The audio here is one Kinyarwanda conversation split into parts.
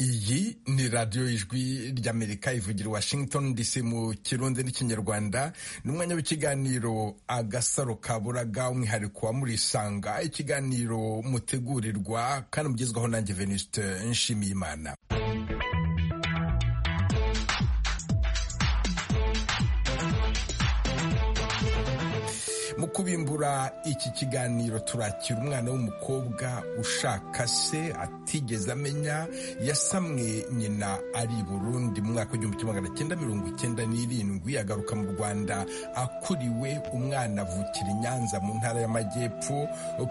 iyi ni radiyo ijwi ry'amerika ivugira washington dc mu kirundi n'ikinyarwanda ni umwanya w'ikiganiro agasaro kaburaga umwihariko wa murisanga ikiganiro mutegurirwa kandi mugezwaho nanjye venuste nshimiyimana mu kubimbura iki kiganiro turakira umwana w'umukobwa ushaka se atigeze amenya yasamwe nyina ari i burundi mu mwaka w'igihumbi kimwe magana cyenda mirongo icyenda n'irindwi agaruka mu rwanda akuriwe umwana avukira i nyanza mu ntara y'amajyepfo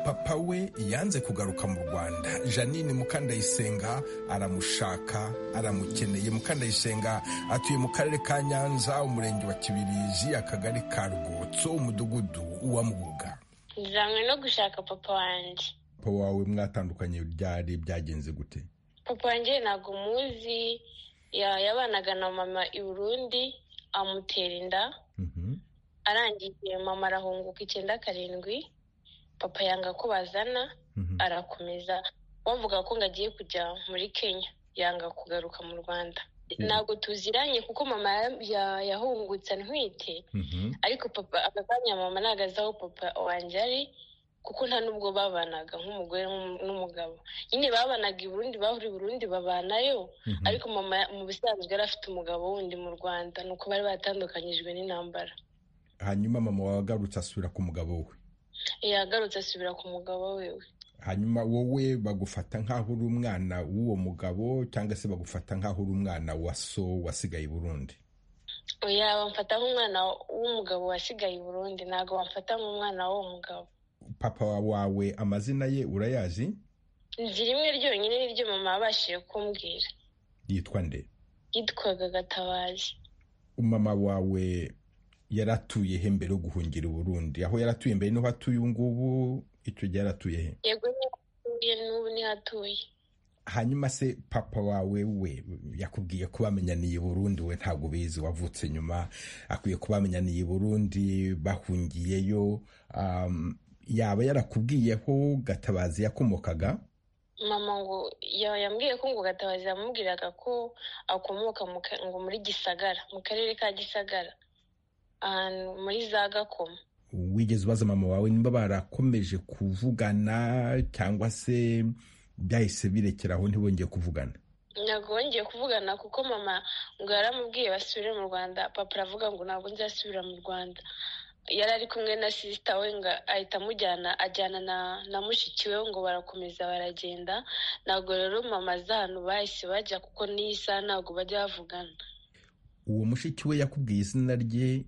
papa we yanze kugaruka mu rwanda janine mukandayisenga aramushaka aramukeneye mukandayisenga atuye mu karere ka nyanza umurenge wa kibirizi akagari ka rwotso umudugudu uwamubuga nzanywe no gushaka papa wanjye papa wawe mwatandukanye byari byagenze gute papa wanjye ntabwo umuzi yabanaga na mama i burundi amutera inda arangije mama arahunguka icyenda karindwi papa yanga ko bazana arakomeza bavuga ko ngo agiye kujya muri kenya yanga kugaruka mu rwanda ntabwo tuziranye kuko mama yahungutse ntwite ariko papa aka kanya mama ntabwo azi aho papa wanjye ari kuko nta n'ubwo babanaga nk'umugore n'umugabo nyine babanaga i burundi bahuriye i burundi babanayo ariko mama mu bisanzwe yari afite umugabo wundi mu rwanda ni uko bari batandukanyijwe n'intambara hanyuma mama wagarutse asubira ku mugabo we yagarutse asubira ku mugabo we hanyuma wowe bagufata nk'aho uri umwana w'uwo mugabo cyangwa se bagufata nk'aho uri umwana wa so wasigaye i burundi oya bamfata nk'umwana w'umugabo wasigaye i burundi ntabwo bamfata nk'umwana w'uwo mugabo papa wawe amazina ye urayazi inzu rimwe ryonyine niryo mama yabashije kumbwira yitwa nde yitwaga gatabazi umama wawe yaratuye he mbere yo guhungira i burundi aho yaratuye mbere niho atuye ubu ngubu icyo gihe yaratuye he yego n'ubu niho atuye hanyuma se papa wawe we yakubwiye ko bamenyaniye burundu we ntabwo ubizi wavutse nyuma akwiye kuba bamenyaniye burundi bahungiyeyo yaba yarakubwiyeho gatabazi yakomokaga mama ngo yambwiye ko ngo gatabazi yamubwiraga ko akomoka ngo muri gisagara mu karere ka gisagara ahantu muri za gakoma wigeze ubaza mama wawe nimba barakomeje kuvugana cyangwa se byahise birekeraho ntibongeye kuvugana ntabwo bongeye kuvugana kuko mama ngo yaramubwiye basubire mu rwanda papa aravuga ngo ntabwo nzasubira mu rwanda yari ari kumwe na sisita we ngo ahita amujyana ajyana na mushiki we ngo barakomeza baragenda ntabwo rero mama ahantu bahise bajya kuko n'iyi saha ntabwo bajya bavugana uwo mushiki we yakubwiye izina rye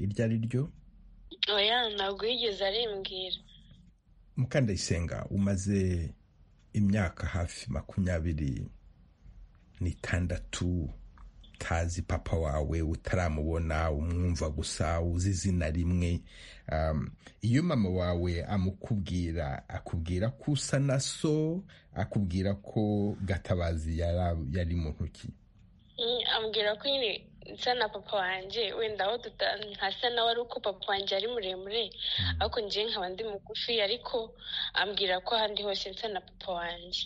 iryo ari ryo oya ntabwo yigeze arimbwira mukandayisenga umaze imyaka hafi makumyabiri n'itandatu utazi papa wawe utaramubona umwumva gusa uzi izina rimwe iyo mama wawe amukubwira akubwira ko usa na so akubwira ko gatabazi yari mu ntoki ambwira ko nyine nsa na papa wanjye wenda aho ntasa nawe ari uko papa wanjye ari muremure ariko njyewe nkaba ndi mugufi ariko ambwira ko ahandi hose nsa na papa wanjye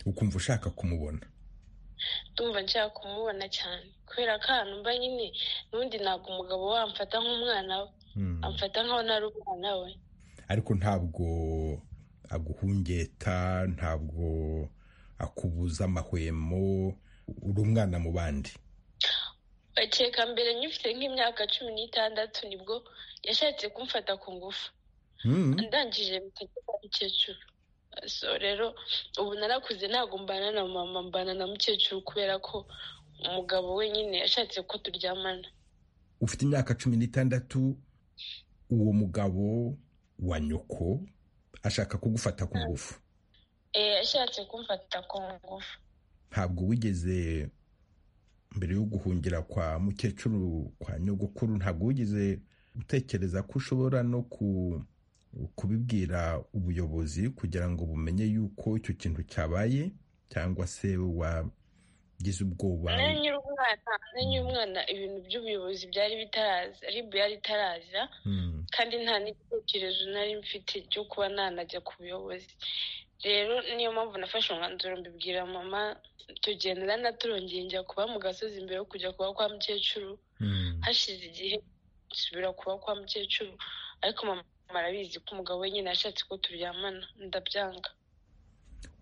ukumva ushaka kumubona ndumva nshaka kumubona cyane kubera ko ahantu mba nyine n'undi ntabwo umugabo we amfata nk'umwana we amfata nkaho nari umwana we ariko ntabwo aguhungeta ntabwo akubuza amahwemo uri umwana mu bandi bakeka mbere nyifite nk'imyaka cumi n'itandatu nibwo yashatse kumfata ku ngufu ndangije bikagera mukecuru so rero ubu narakuze ntabwo mbana na mama mbana na mukecuru kubera ko umugabo wenyine yashatse ko turyamana ufite imyaka cumi n'itandatu uwo mugabo wa nyoko ashaka kugufata ku ngufu yashatse kumfata ku ngufu ntabwo wigeze mbere yo guhungira kwa mukecuru kwa nyogokuru ntabwo wigeze utekereza ko ushobora no kubibwira ubuyobozi kugira ngo bumenye yuko icyo kintu cyabaye cyangwa se wagize ubwoba nanyu umwana ibintu by'ubuyobozi byari bitaraza ribu yari itaraza kandi nta n'igitekerezo nari mfite cyo kuba nanajya ku buyobozi rero niyo mpamvu nafashe umwanzuro mbibwira mama tugendera na turongeye njya kuba mu gasozi imbere yo kujya kuba kwa mukecuru hashize igihe nsubira kuba kwa mukecuru ariko mama arabizi ko umugabo we nyine yashatse ko turyamana ndabyanga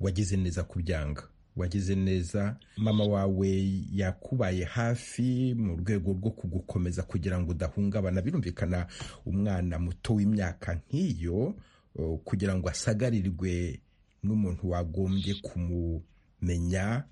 wagize neza kubyanga wagize neza mama wawe yakubaye hafi mu rwego rwo kugukomeza kugira ngo udahungabana birumvikana umwana muto w'imyaka nk'iyo kugira ngo asagarirwe n'umuntu wagombye kumumenya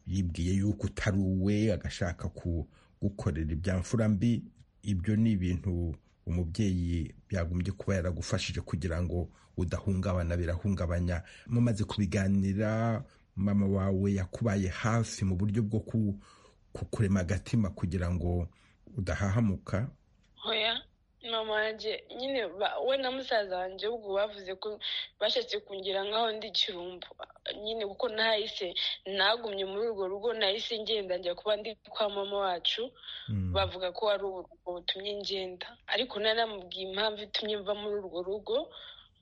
yibwiye yuko utari uwe agashaka kugukorera ibyamfura mbi ibyo ni ibintu umubyeyi yagombye kuba yaragufashije kugira ngo udahungabana birahungabanya mumaze kubiganira mama wawe yakubaye hafi mu buryo bwo kukurema agatima kugira ngo udahahamuka hoya mama wanjye nyine we na musaza wanjye ubwo bavuze ko bashatse kungira nkaho ndi ikirumbo nyine kuko nahise nagumye muri urwo rugo nahise ngenda njya kuba ndi kwa mama wacu bavuga ko ari uburugo butumye ngenda ariko naramubwiye impamvu itumye mva muri urwo rugo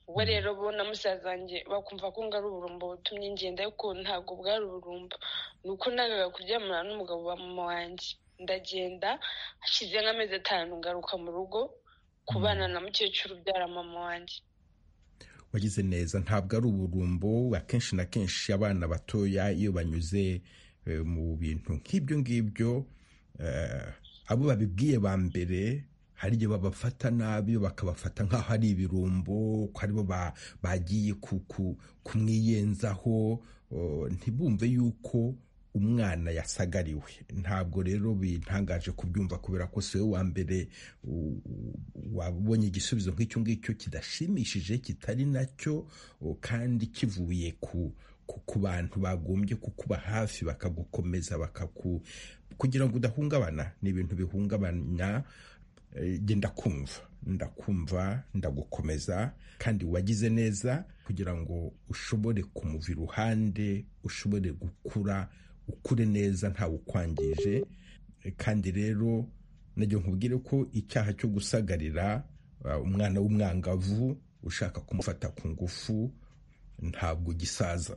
ubwo rero bo na musaza wanjye bakumva ko ngo ari uburumbo butumye ngenda ariko ntabwo bwari uburumbo ni uko nangaga kuryamana n'umugabo wa mama wanjye ndagenda hashize nk'amezi atanu ngaruka mu rugo kubana na mukecuru ubyara mama wanjye wagize neza ntabwo ari uburumbo akenshi na kenshi abana batoya iyo banyuze mu bintu nk'ibyo ngibyo abo babibwiye ba mbere hari igihe babafata nabi bakabafata nk'aho ari ibirumbo ko aribo bagiye kumwiyenzaho ntibumve yuko umwana yasagariwe ntabwo rero bintangaje kubyumva kubera ko si we wa mbere wabonye igisubizo nk'icyo ngicyo kidashimishije kitari nacyo kandi kivuye ku ku bantu bagombye kukuba hafi bakagukomeza bakaku kugira ngo udahungabana ni ibintu bihungabanya njye ndakumva ndakumva ndagukomeza kandi wagize neza kugira ngo ushobore kumuva iruhande ushobore gukura ukure neza ntawe ukwangije kandi rero najya nkubwire ko icyaha cyo gusagarira umwana w'umwangavu ushaka kumufata ku ngufu ntabwo gisaza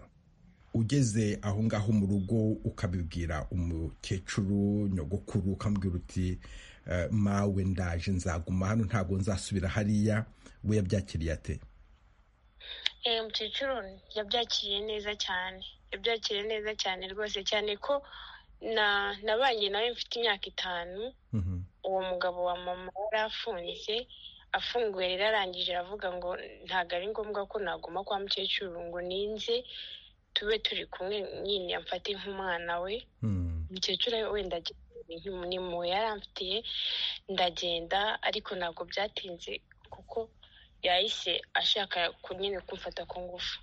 ugeze aho ngaho mu rugo ukabibwira umukecuru nyogokuru ukambwira uti mawe ndaje nzaguma hano ntabwo nzasubira hariya we yabyakiriye ate mukecuru yabyakiriye neza cyane yabyakiriye neza cyane rwose cyane ko nabanye nawe mfite imyaka itanu uwo mugabo wa mama yari afunze afunguye rero arangije aravuga ngo ntabwo ari ngombwa ko naguma kwa mukecuru ngo ninze tube turi kumwe nyine yamfate nk'umwana we mukecuru wenda ni mu yari amfitiye ndagenda ariko ntabwo byatinze kuko yahise ashaka nyine kumfata ku ngufu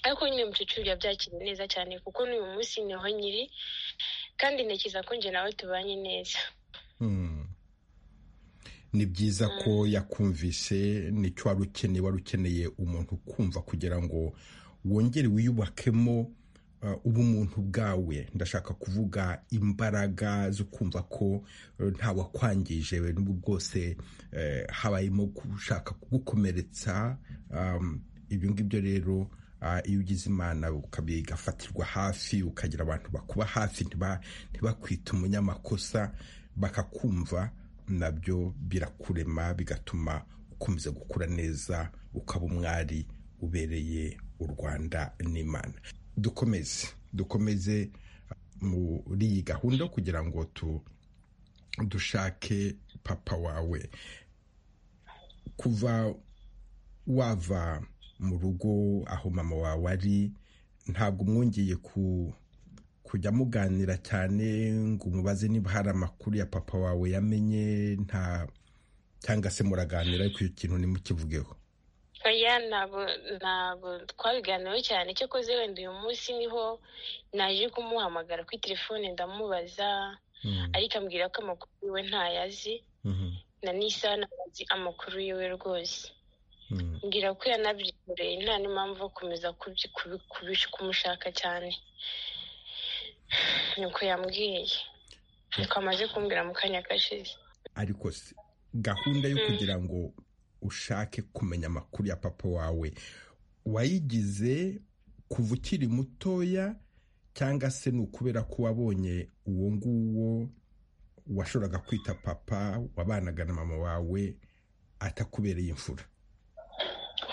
ariko nyine umukecuru yabyakiriye neza cyane kuko n'uyu munsi niho nyiri kandi ntekereza ko njye nawe tubanye neza ni byiza ko yakumvise nicyo wari ukeneye wari ukeneye umuntu ukumva kugira ngo wongere wiyubakemo ubumuntu bwawe ndashaka kuvuga imbaraga zo kumva ko ntawakwangije n'ubwo bwose habayemo gushaka kugukomeretsa ibyo ngibyo rero iyo ugize imana ugafatirwa hafi ukagira abantu bakuba hafi ntibakwite umunyamakosa bakakumva nabyo birakurema bigatuma ukomeza gukura neza ukaba umwari ubereye u rwanda n'imana dukomeze dukomeze muri iyi gahunda kugira ngo dushake papa wawe kuva wava mu rugo aho mama wawe ari ntabwo mwongeye kujya muganira cyane ngo umubaze niba hari amakuru ya papa wawe yamenye nta cyangwa se muraganira ariko icyo kintu ntimukivugeho oya ntabwo ntabwo twabiganiyeho cyane cyo koze wenda uyu munsi niho naje kumuhamagara kuri telefone ndamubaza ariko ambwira ko amakuru yiwe ntayazi na n'isaha ntazi amakuru yiwe rwose mbwira ko yanabyikoreye nta n'impamvu yo komeza kumushaka cyane nuko yambwiye nuko amaze kumbwira mu kanya gashize ariko gahunda yo kugira ngo ushake kumenya amakuru ya papa wawe wayigize kuva ukiri mutoya cyangwa se ni ukubera ko wabonye uwo nguwo washoboraga kwita papa wabanaga na mama wawe atakubereye imfura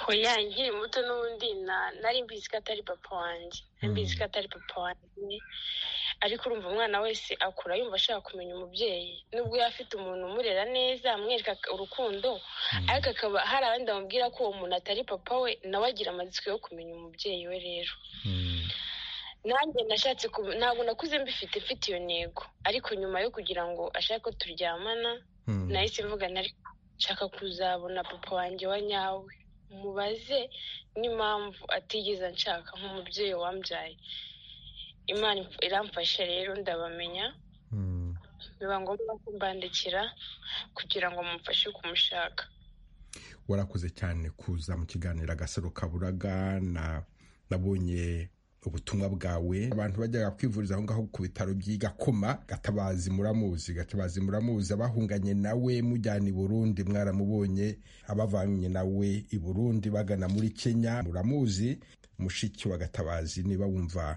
oya nkiri muto n'ubundi nari mbizi ko atari papa wanjye nari mbizi ko atari papa wanjye ariko urumva umwana wese akura yumva ashaka kumenya umubyeyi nubwo yaba afite umuntu umurera neza amwereka urukundo ariko akaba hari abandi bamubwira ko uwo muntu atari papa we nawe agira amatsiko yo kumenya umubyeyi we rero nanjye nashatse ntabwo nakuze mbifite mfite iyo ntego ariko nyuma yo kugira ngo ashake ko turyamana nahise mvuga nari nshaka kuzabona papa wanjye wa nyawe mubaze n'impamvu atigeze anshaka nk'umubyeyi wambyaye imana iramfasha rero ndabamenya biba ngombwa kumbandikira kugira ngo mumfashe kumushaka warakoze cyane kuza mu kiganiro agasaro kaburaga nabonye ubutumwa bwawe abantu bajyaga kwivuriza aho ngaho ku bitaro by'i gakoma gatabazi muramuzi gatabazi muramuzi abahunganye nawe mujyana i burundi mwaramubonye abavanye nawe i burundi bagana muri kenya muramuzi mushiki wa gatabazi niba wumva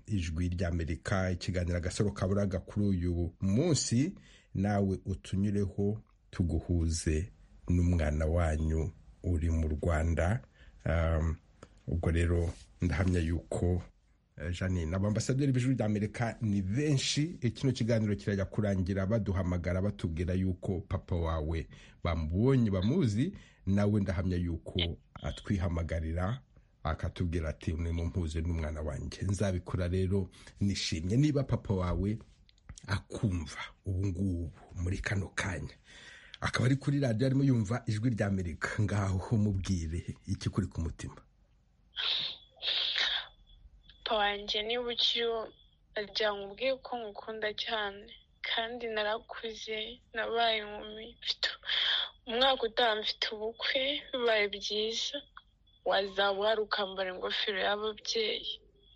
ijwi ry'amerika ikiganiro agasaro kaburaga kuri uyu munsi nawe utunyureho tuguhuze n'umwana wanyu uri mu rwanda ubwo rero ndahamya yuko janine abambasaderi b'ijuru ry'amerika ni benshi kino kiganiro kirajya kurangira baduhamagara batubwira yuko papa wawe bamubonye bamuzi nawe ndahamya yuko atwihamagarira akatubwira ati mumpuze n'umwana wanjye nzabikora rero nishimye niba papa wawe akumva ubu ngubu muri kano kanya akaba ari kuri radiyo arimo yumva ijwi ry'amerika ngaho mubwire ikikuri ku mutima wanjye niba ukiriho nagira ngo ubwiye ko ngukunda cyane kandi narakuze nabaye inkumi umwaka utaha mfite ubukwe bibaye byiza wazaba uhari ukambara ingofero y'ababyeyi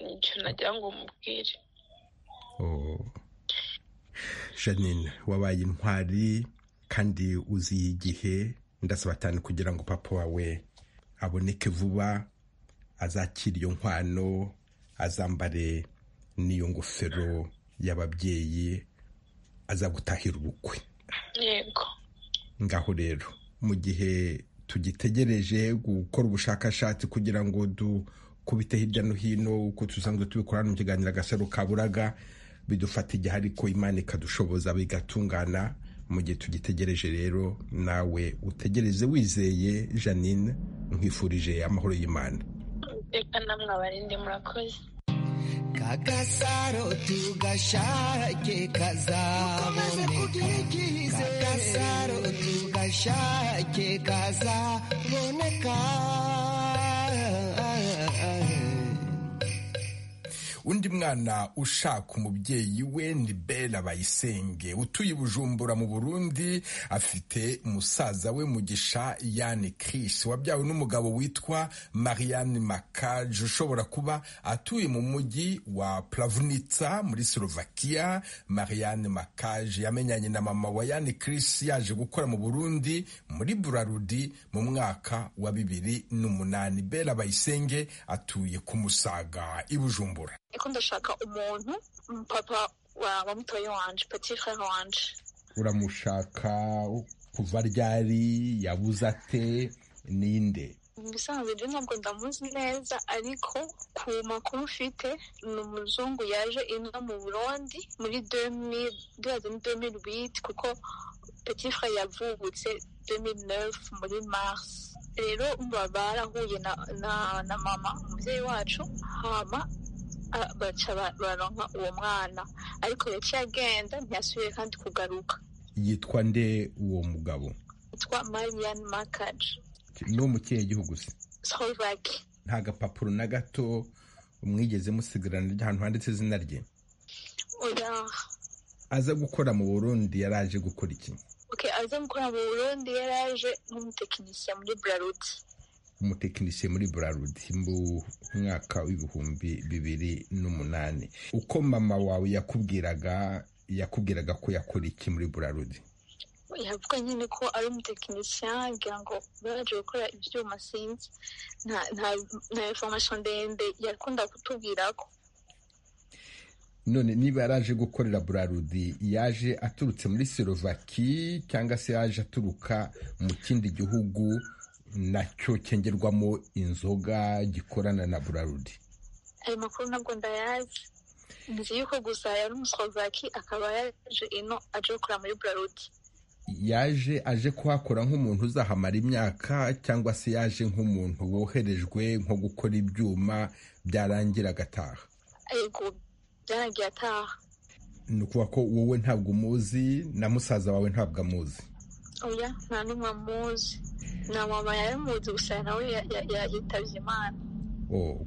nicyo nagira ngo mubwire janine wabaye intwari kandi uziye igihe ndasaba cyane kugira ngo papa wawe aboneke vuba azakira iyo nkwano azambare n'iyo ngofero y'ababyeyi azagutahira ubukwe yego ngaho rero mu gihe tugitegereje gukora ubushakashatsi kugira ngo dukubite hirya no hino uko tusanzwe tubikora mu kiganiro agasaro kaburaga bidufata igihe ariko imana ikadushoboza bigatungana mu gihe tugitegereje rero nawe utegereze wizeye janine nkwifurije amahoro y'imana reka namwe abarinde murakoze kagasaro tugashake kazaboneka kagasaro tugashake kazaboneka undi mwana ushaka umubyeyi we ni bela bayisenge utuye bujumbura mu burundi afite musaza we mugisha yani kirisi wabyawe n'umugabo witwa marianne makaje ushobora kuba atuye mu mujyi wa puravunitsa muri slovakia marianne makaje yamenyanye na mama wa yani kirisi yaje gukora mu burundi muri burarudi mu mwaka wa bibiri n'umunani bela bayisenge atuye ku musaga i bujumbura niko ndashaka umuntu papa wa mutoya wanje petit frere wanje uramushaka kuva ryari yabuze ate ninde ibisanzwe byo ntabwo ndamuzi neza ariko ku makuru ufite ni umuzungu yaje ino mu burundi muri demiri witi kuko petit frere yavubutse demiri nefu muri marisi rero barahuye na mama umubyeyi wacu hama baca baronka uwo mwana ariko yaciye agenda ntiyasubiye kandi kugaruka yitwa nde uwo mugabo yitwa marian makaje ni wo mu kihe gihugu se slovaki nta gapapuro na gato mwigeze musigarana ahantu handitse izina rye oya aza gukora mu burundi yaraje gukora iki aza gukora mu burundi yaraje nk'umutekinisiye muri buraruti umutekinisiye muri burarudi mu mwaka w'ibihumbi bibiri n'umunani uko mama wawe yakubwiraga yakubwiraga ko yakora iki muri burarudi yavuga nyine ko ari umutekinisiya ngira ngo baraje gukora ibyuma sinzi nta information ndende yakunda kutubwira ko none niba yaraje gukorera burarudi yaje aturutse muri slovaki cyangwa se yaje aturuka mu kindi gihugu nacyo cyengerwamo inzoga gikorana na burarudi ayo makuru ntabwo ndayazi nzi yuko gusa yari umuslovaki akaba yaje ino aje gukora muri burarudi yaje aje kuhakora nk'umuntu uzahamara imyaka cyangwa se yaje nk'umuntu woherejwe nko gukora ibyuma byarangira agataha yego byarangiye ataha ni ukuvuga ko wowe ntabwo umuzi na musaza wawe ntabwo amuzi oya nta n'umwe amuzi na mama yaramuzi gusa nawe yitabye imana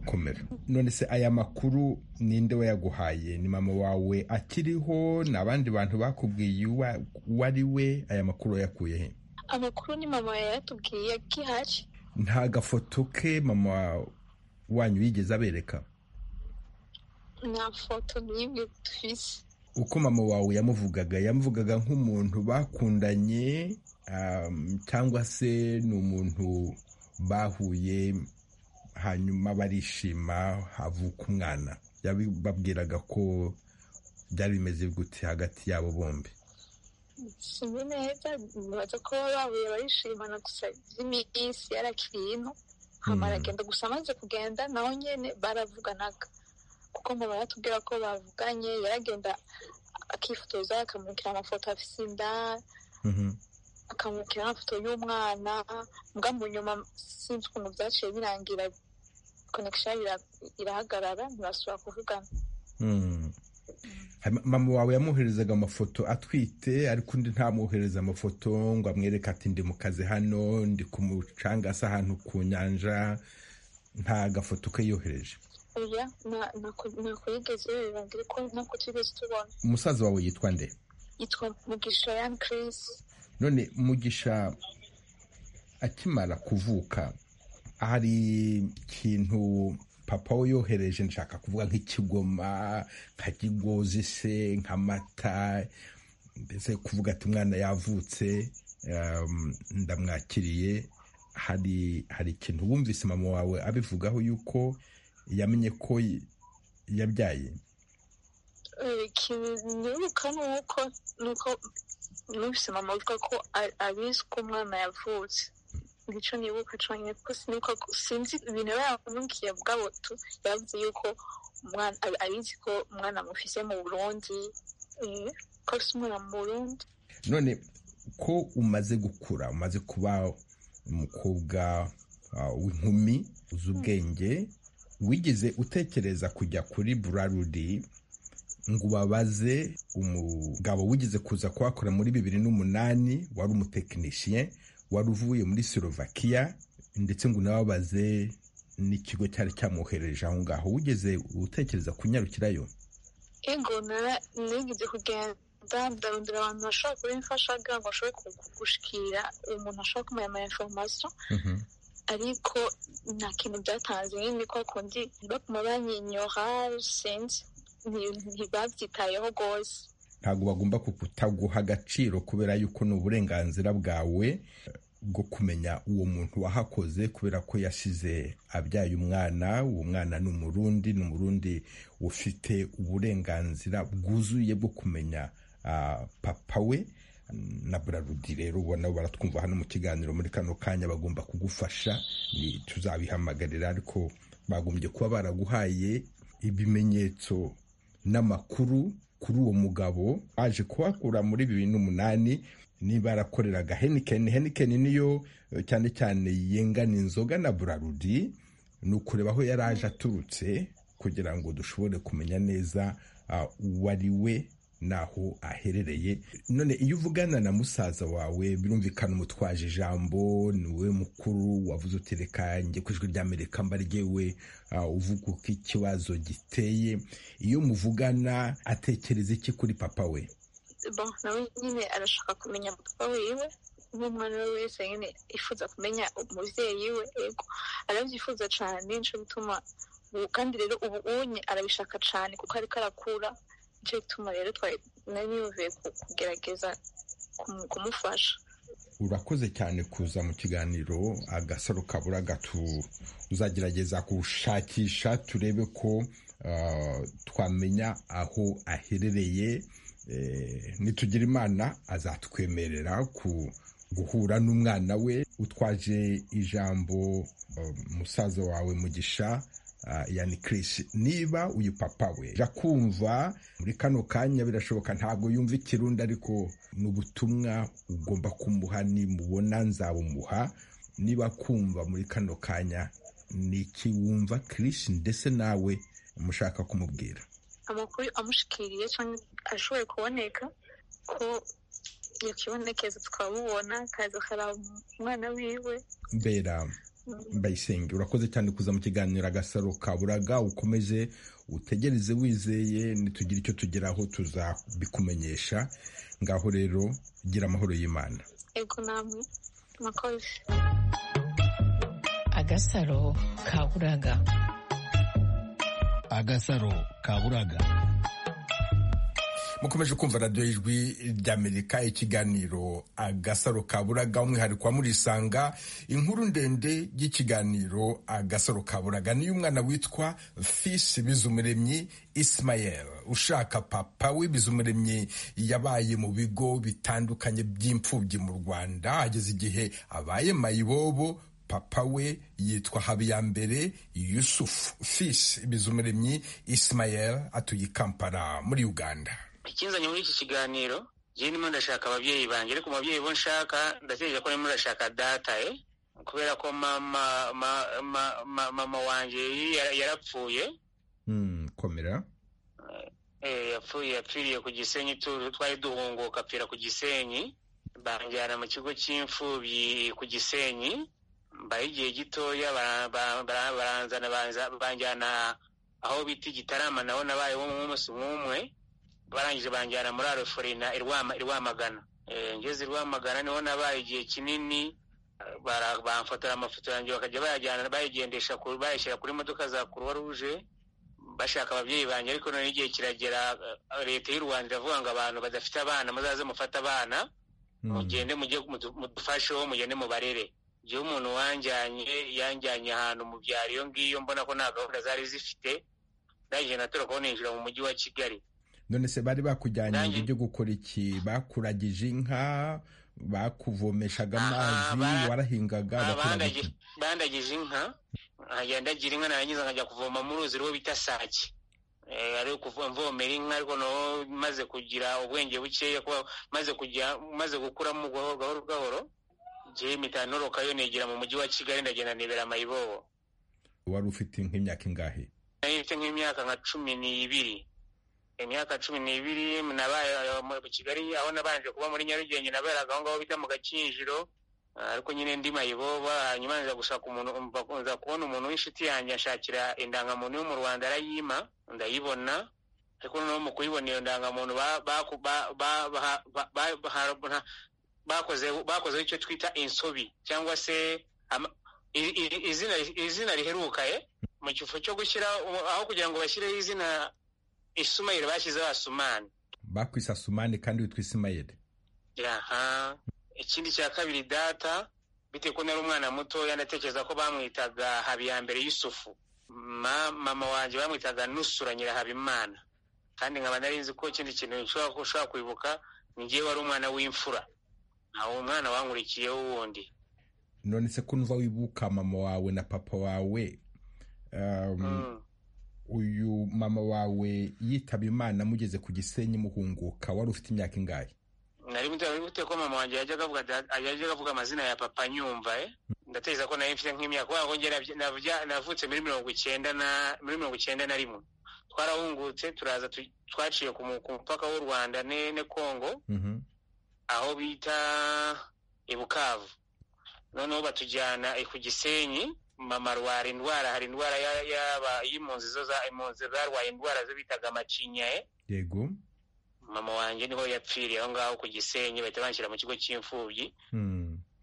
komera none se aya makuru ninde wayaguhaye ni mama wawe akiriho ni abandi bantu bakubwiye uwo ari we aya makuru wayakuye he amakuru ni mama yayatubwiye akihari nta gafoto ke mama wanyu yigeze abereka nta foto n'imwe tufise uko mama wawe yamuvugaga yamuvugaga nk'umuntu bakundanye cyangwa se ni umuntu bahuye hanyuma barishima havuka umwana babwiraga ko byari bimeze gute hagati yabo bombi sinzi neza nibaza ko babuye barishimana gusa iminsi yarakiriye ino hama aragenda gusa amaze kugenda naho nyine baravuganaga kuko mama yatubwira ko bavuganye yaragenda akifotoza akamurikira amafoto afite inda akamurikira amafoto y'umwana mbwa mu nyuma sinzi ukuntu byaciye birangira konekisheni irahagarara ntibasubira kuvugana mama wawe yamwoherezaga amafoto atwite ariko undi ntamwohereza amafoto ngo amwereke ati ndi mu kazi hano ndi ku mucanga se ahantu ku nyanja nta gafoto ke yohereje ntabwo yigeze yohereza ariko ntabwo tugeze tubona umusaza wawe yitwa nde yitwa mugisha yan kirisi none mugisha akimara kuvuka hari ikintu papa we yohereje nshaka kuvuga nk'ikigoma nka kigozi se nk'amata mbese kuvuga ati umwana yavutse ndamwakiriye hari hari ikintu wumvise mama wawe abivugaho yuko yamenye ko yabyaye nibuka ni uko numvise mama avuga ko abizi ko umwana yavutse nicyo nibuka cyonyine kuko sinibuka sinzi ibintu biba yamubwiye bwabo tu yavuze yuko umwana abizi ko umwana amufise mu burundi ko afite umwana mu burundi none ko umaze gukura umaze kuba umukobwa w'inkumi uzi ubwenge wigeze utekereza kujya kuri burarudi ngo ubabaze umugabo wigeze kuza kuhakora muri bibiri n'umunani wari umutekinisiye wari uvuye muri Slovakia ndetse ngo unababaze n'ikigo cyari cyamwohereje aho ngaho wigeze utekereza kunyarukirayo ego nigeze kugenda ndarondera abantu bashobora kuba imfasha kugira ngo bashobore gushikira umuntu ashobora kumenya ama information ariko nta kintu byatanze nyine ko kundi baguma banyinyora sinzi ntibabyitayeho rwose ntabwo bagomba kutaguha agaciro kubera yuko ni uburenganzira bwawe bwo kumenya uwo muntu wahakoze kubera ko yasize abyaye umwana uwo mwana ni umurundi ni umurundi ufite uburenganzira bwuzuye bwo kumenya papa we na burarudi rero ubona baratwumva hano mu kiganiro muri kano kanya bagomba kugufasha tuzabihamagarira ariko bagombye kuba baraguhaye ibimenyetso n'amakuru kuri uwo mugabo waje kuhakura muri bibiri n'umunani niba yarakoreraga henikeni henikeni niyo cyane cyane yengana inzoga na burarudi ni ukureba aho yari aje aturutse kugira ngo dushobore kumenya neza uwo ari we n'aho aherereye none iyo uvugana na musaza wawe birumvikana umutwaje ijambo ni we mukuru wavuze uti reka njye ku ijwi ry'amerika mbaryewe uvuga uko ikibazo giteye iyo muvugana atekereza iki kuri papa we nawe nyine arashaka kumenya papa wiwe nk'umwana we wese nyine yifuza kumenya umubyeyi we yego arabyifuza cyane nicyo bituma kandi rero ubu unye arabishaka cyane kuko ariko arakura nicyo gituma rero twari nari kugerageza kumufasha urakoze cyane kuza mu kiganiro agasaro kabura gatu uzagerageza gushakisha turebe ko twamenya aho aherereye nitugira imana azatwemerera ku guhura n'umwana we utwaje ijambo musaza wawe mugisha yani Chris niba uyu papa we kumva muri kano kanya birashoboka ntabwo yumva ikirundi ariko ni ubutumwa ugomba kumuha nimubona nzabumuha niba kumva muri kano kanya ni iki wumva Chris ndetse nawe mushaka kumubwira amakuru amushikiriye cyangwa ashoboye kuboneka ko yakibonekeza twabubona akaza hari umwana wiwe mbera bayisenge urakoze cyane kuza mu kiganiro agasaro kaburaga ukomeze utegereze wizeye ntitugire icyo tugeraho tuzabikumenyesha ngaho rero gira amahoro y'imana yego namwe murakoze agasaro kaburaga agasaro kaburaga mukomeje kumva radiyo y'ijwi ry'amerika ikiganiro agasaro kaburaga umwihariko wa murisanga inkuru ndende y'ikiganiro agasaro kaburaga niyo umwana witwa fisi bizumuremyi isimayel ushaka papa w'ibizumuremyi yabaye mu bigo bitandukanye by'imfubyi mu rwanda ageze igihe abaye mayibobo papa we yitwa habiyambere yusufu fisi bizumuremyi isimayel atuye i kampala muri uganda ikinzanye muri iki kiganiro njyewe ndimo ndashaka ababyeyi banjye ariko mubabyeyi bo nshaka ndatekereza ko ndimo ndashaka data e kubera ko mama mama wanjye yarapfuye komera yapfuye yapfiriye ku gisenyi twari duhunguka apfira ku gisenyi banjyana mu kigo cy'imfubyi ku gisenyi mbaye igihe gitoya baranzana banjyana aho bita igitarama naho nabaye nk'umunsi nk'umwe barangije banjyana muri aroforina irwamagana ngeze irwamagana niho nabaye igihe kinini bamfotora amafoto yanjye bakajya bayajyana bayigendesha bayishyira kuri modoka za kuruwa ruje bashaka ababyeyi banjye ariko noneho igihe kiragera leta y'u rwanda iravuga ngo abantu badafite abana muzaze mufate abana mugende mujye mudufasheho mugende mubarere igihe umuntu wanjyanye yanjyanye ahantu mu byaro iyo ngiyo mbona ko nta gahunda zari zifite ndangije natora kubona yinjira mu mujyi wa kigali none se bari bakujyanye ngo ujye gukora iki bakuragije inka bakuvomeshaga amazi warahingaga bandagije inka nkajya ndagira inka narangiza nkajya kuvoma mu ruzi rwo bita sake ari mvomera inka ariko naho maze kugira ubwenge bukeya maze kujya maze gukuramo gahoro gahoro igihe imitanoroka yo negera mu mujyi wa kigali ndagenda nibera mayibobo wari ufite nk'imyaka ingahe nari mfite nk'imyaka nka cumi n'ibiri imyaka cumi n'ibiri nabaye mu kigali aho nabanje kuba muri nyarugenge naberaga aho ngaho bita mu gakinjiro ariko nyine ndi mayiboba hanyuma nza gushaka umuntu nza kubona umuntu w'inshuti yanjye ashakira indangamuntu yo mu rwanda arayima ndayibona ariko noneho mu kuyibona iyo ndangamuntu bakozeho icyo twita insobi cyangwa se izina riheruka mu kifo cyo gushyira aho kugira ngo bashyireho izina isumayeli bashyizeho asumani bakwise asumani kandi witwa isimayeli aha ikindi cya kabiri data bitewe ko nari umwana mutoya ndatekereza ko bamwitaga habiyambere yusufu mama wanjye bamwitaga nusura nyirahabimana kandi nkaba nari nzi ko ikindi kintu ushobora kwibuka ni ngewe wari umwana w'imfura ntawe umwana wankurikiyeho wundi none se ko nuva wibuka mama wawe na papa wawe uyu mama wawe yitaba imana mugeze ku gisenyi muhunguka wari ufite imyaka ingahe nari muteye ko mama wanjye yajyaga avuga amazina ya papa nyumva ndatekereza ko nari mfite nk'imyaka kubera ko navutse muri mirongo icyenda na muri mirongo icyenda na rimwe twarahungutse turaza twaciye ku mupaka w'u rwanda ne kongo aho bita ibukavu noneho batujyana ku gisenyi mama arwara indwara hari indwara yaba y'impunzi zo impunzi zarwaye indwara zo bitaga amacinya yego mama wanjye niho yapfiriye aho ngaho ku gisenyi bahita banshyira mu kigo cy'imfubyi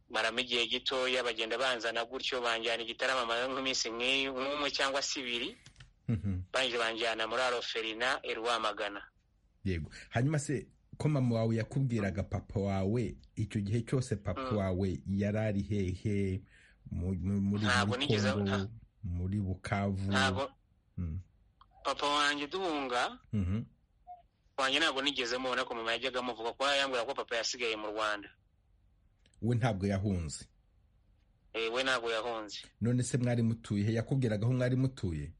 maramo igihe gitoya bagenda banzana gutyo banjyana igitarama nk'iminsi nk'umwe cyangwa se ibiri banjye banjyana muri aroferina irwamagana yego hanyuma se ko mama wawe yakubwiraga papa wawe icyo gihe cyose papa wawe yari ari hehe muri Ntabwo nigeze- Bukondo, nta- muri bukavu ntabwo Mm. papa wanjye duhunga Mhm. wanjye ntabwo nigeze mubona ko mama yajyaga amuvuga kuba yambwira ko papa yasigaye mu rwanda we ntabwo yahunze Eh, we ntabwo yahunze none se mwari mutuye he yakubwiraga aho mwari mutuye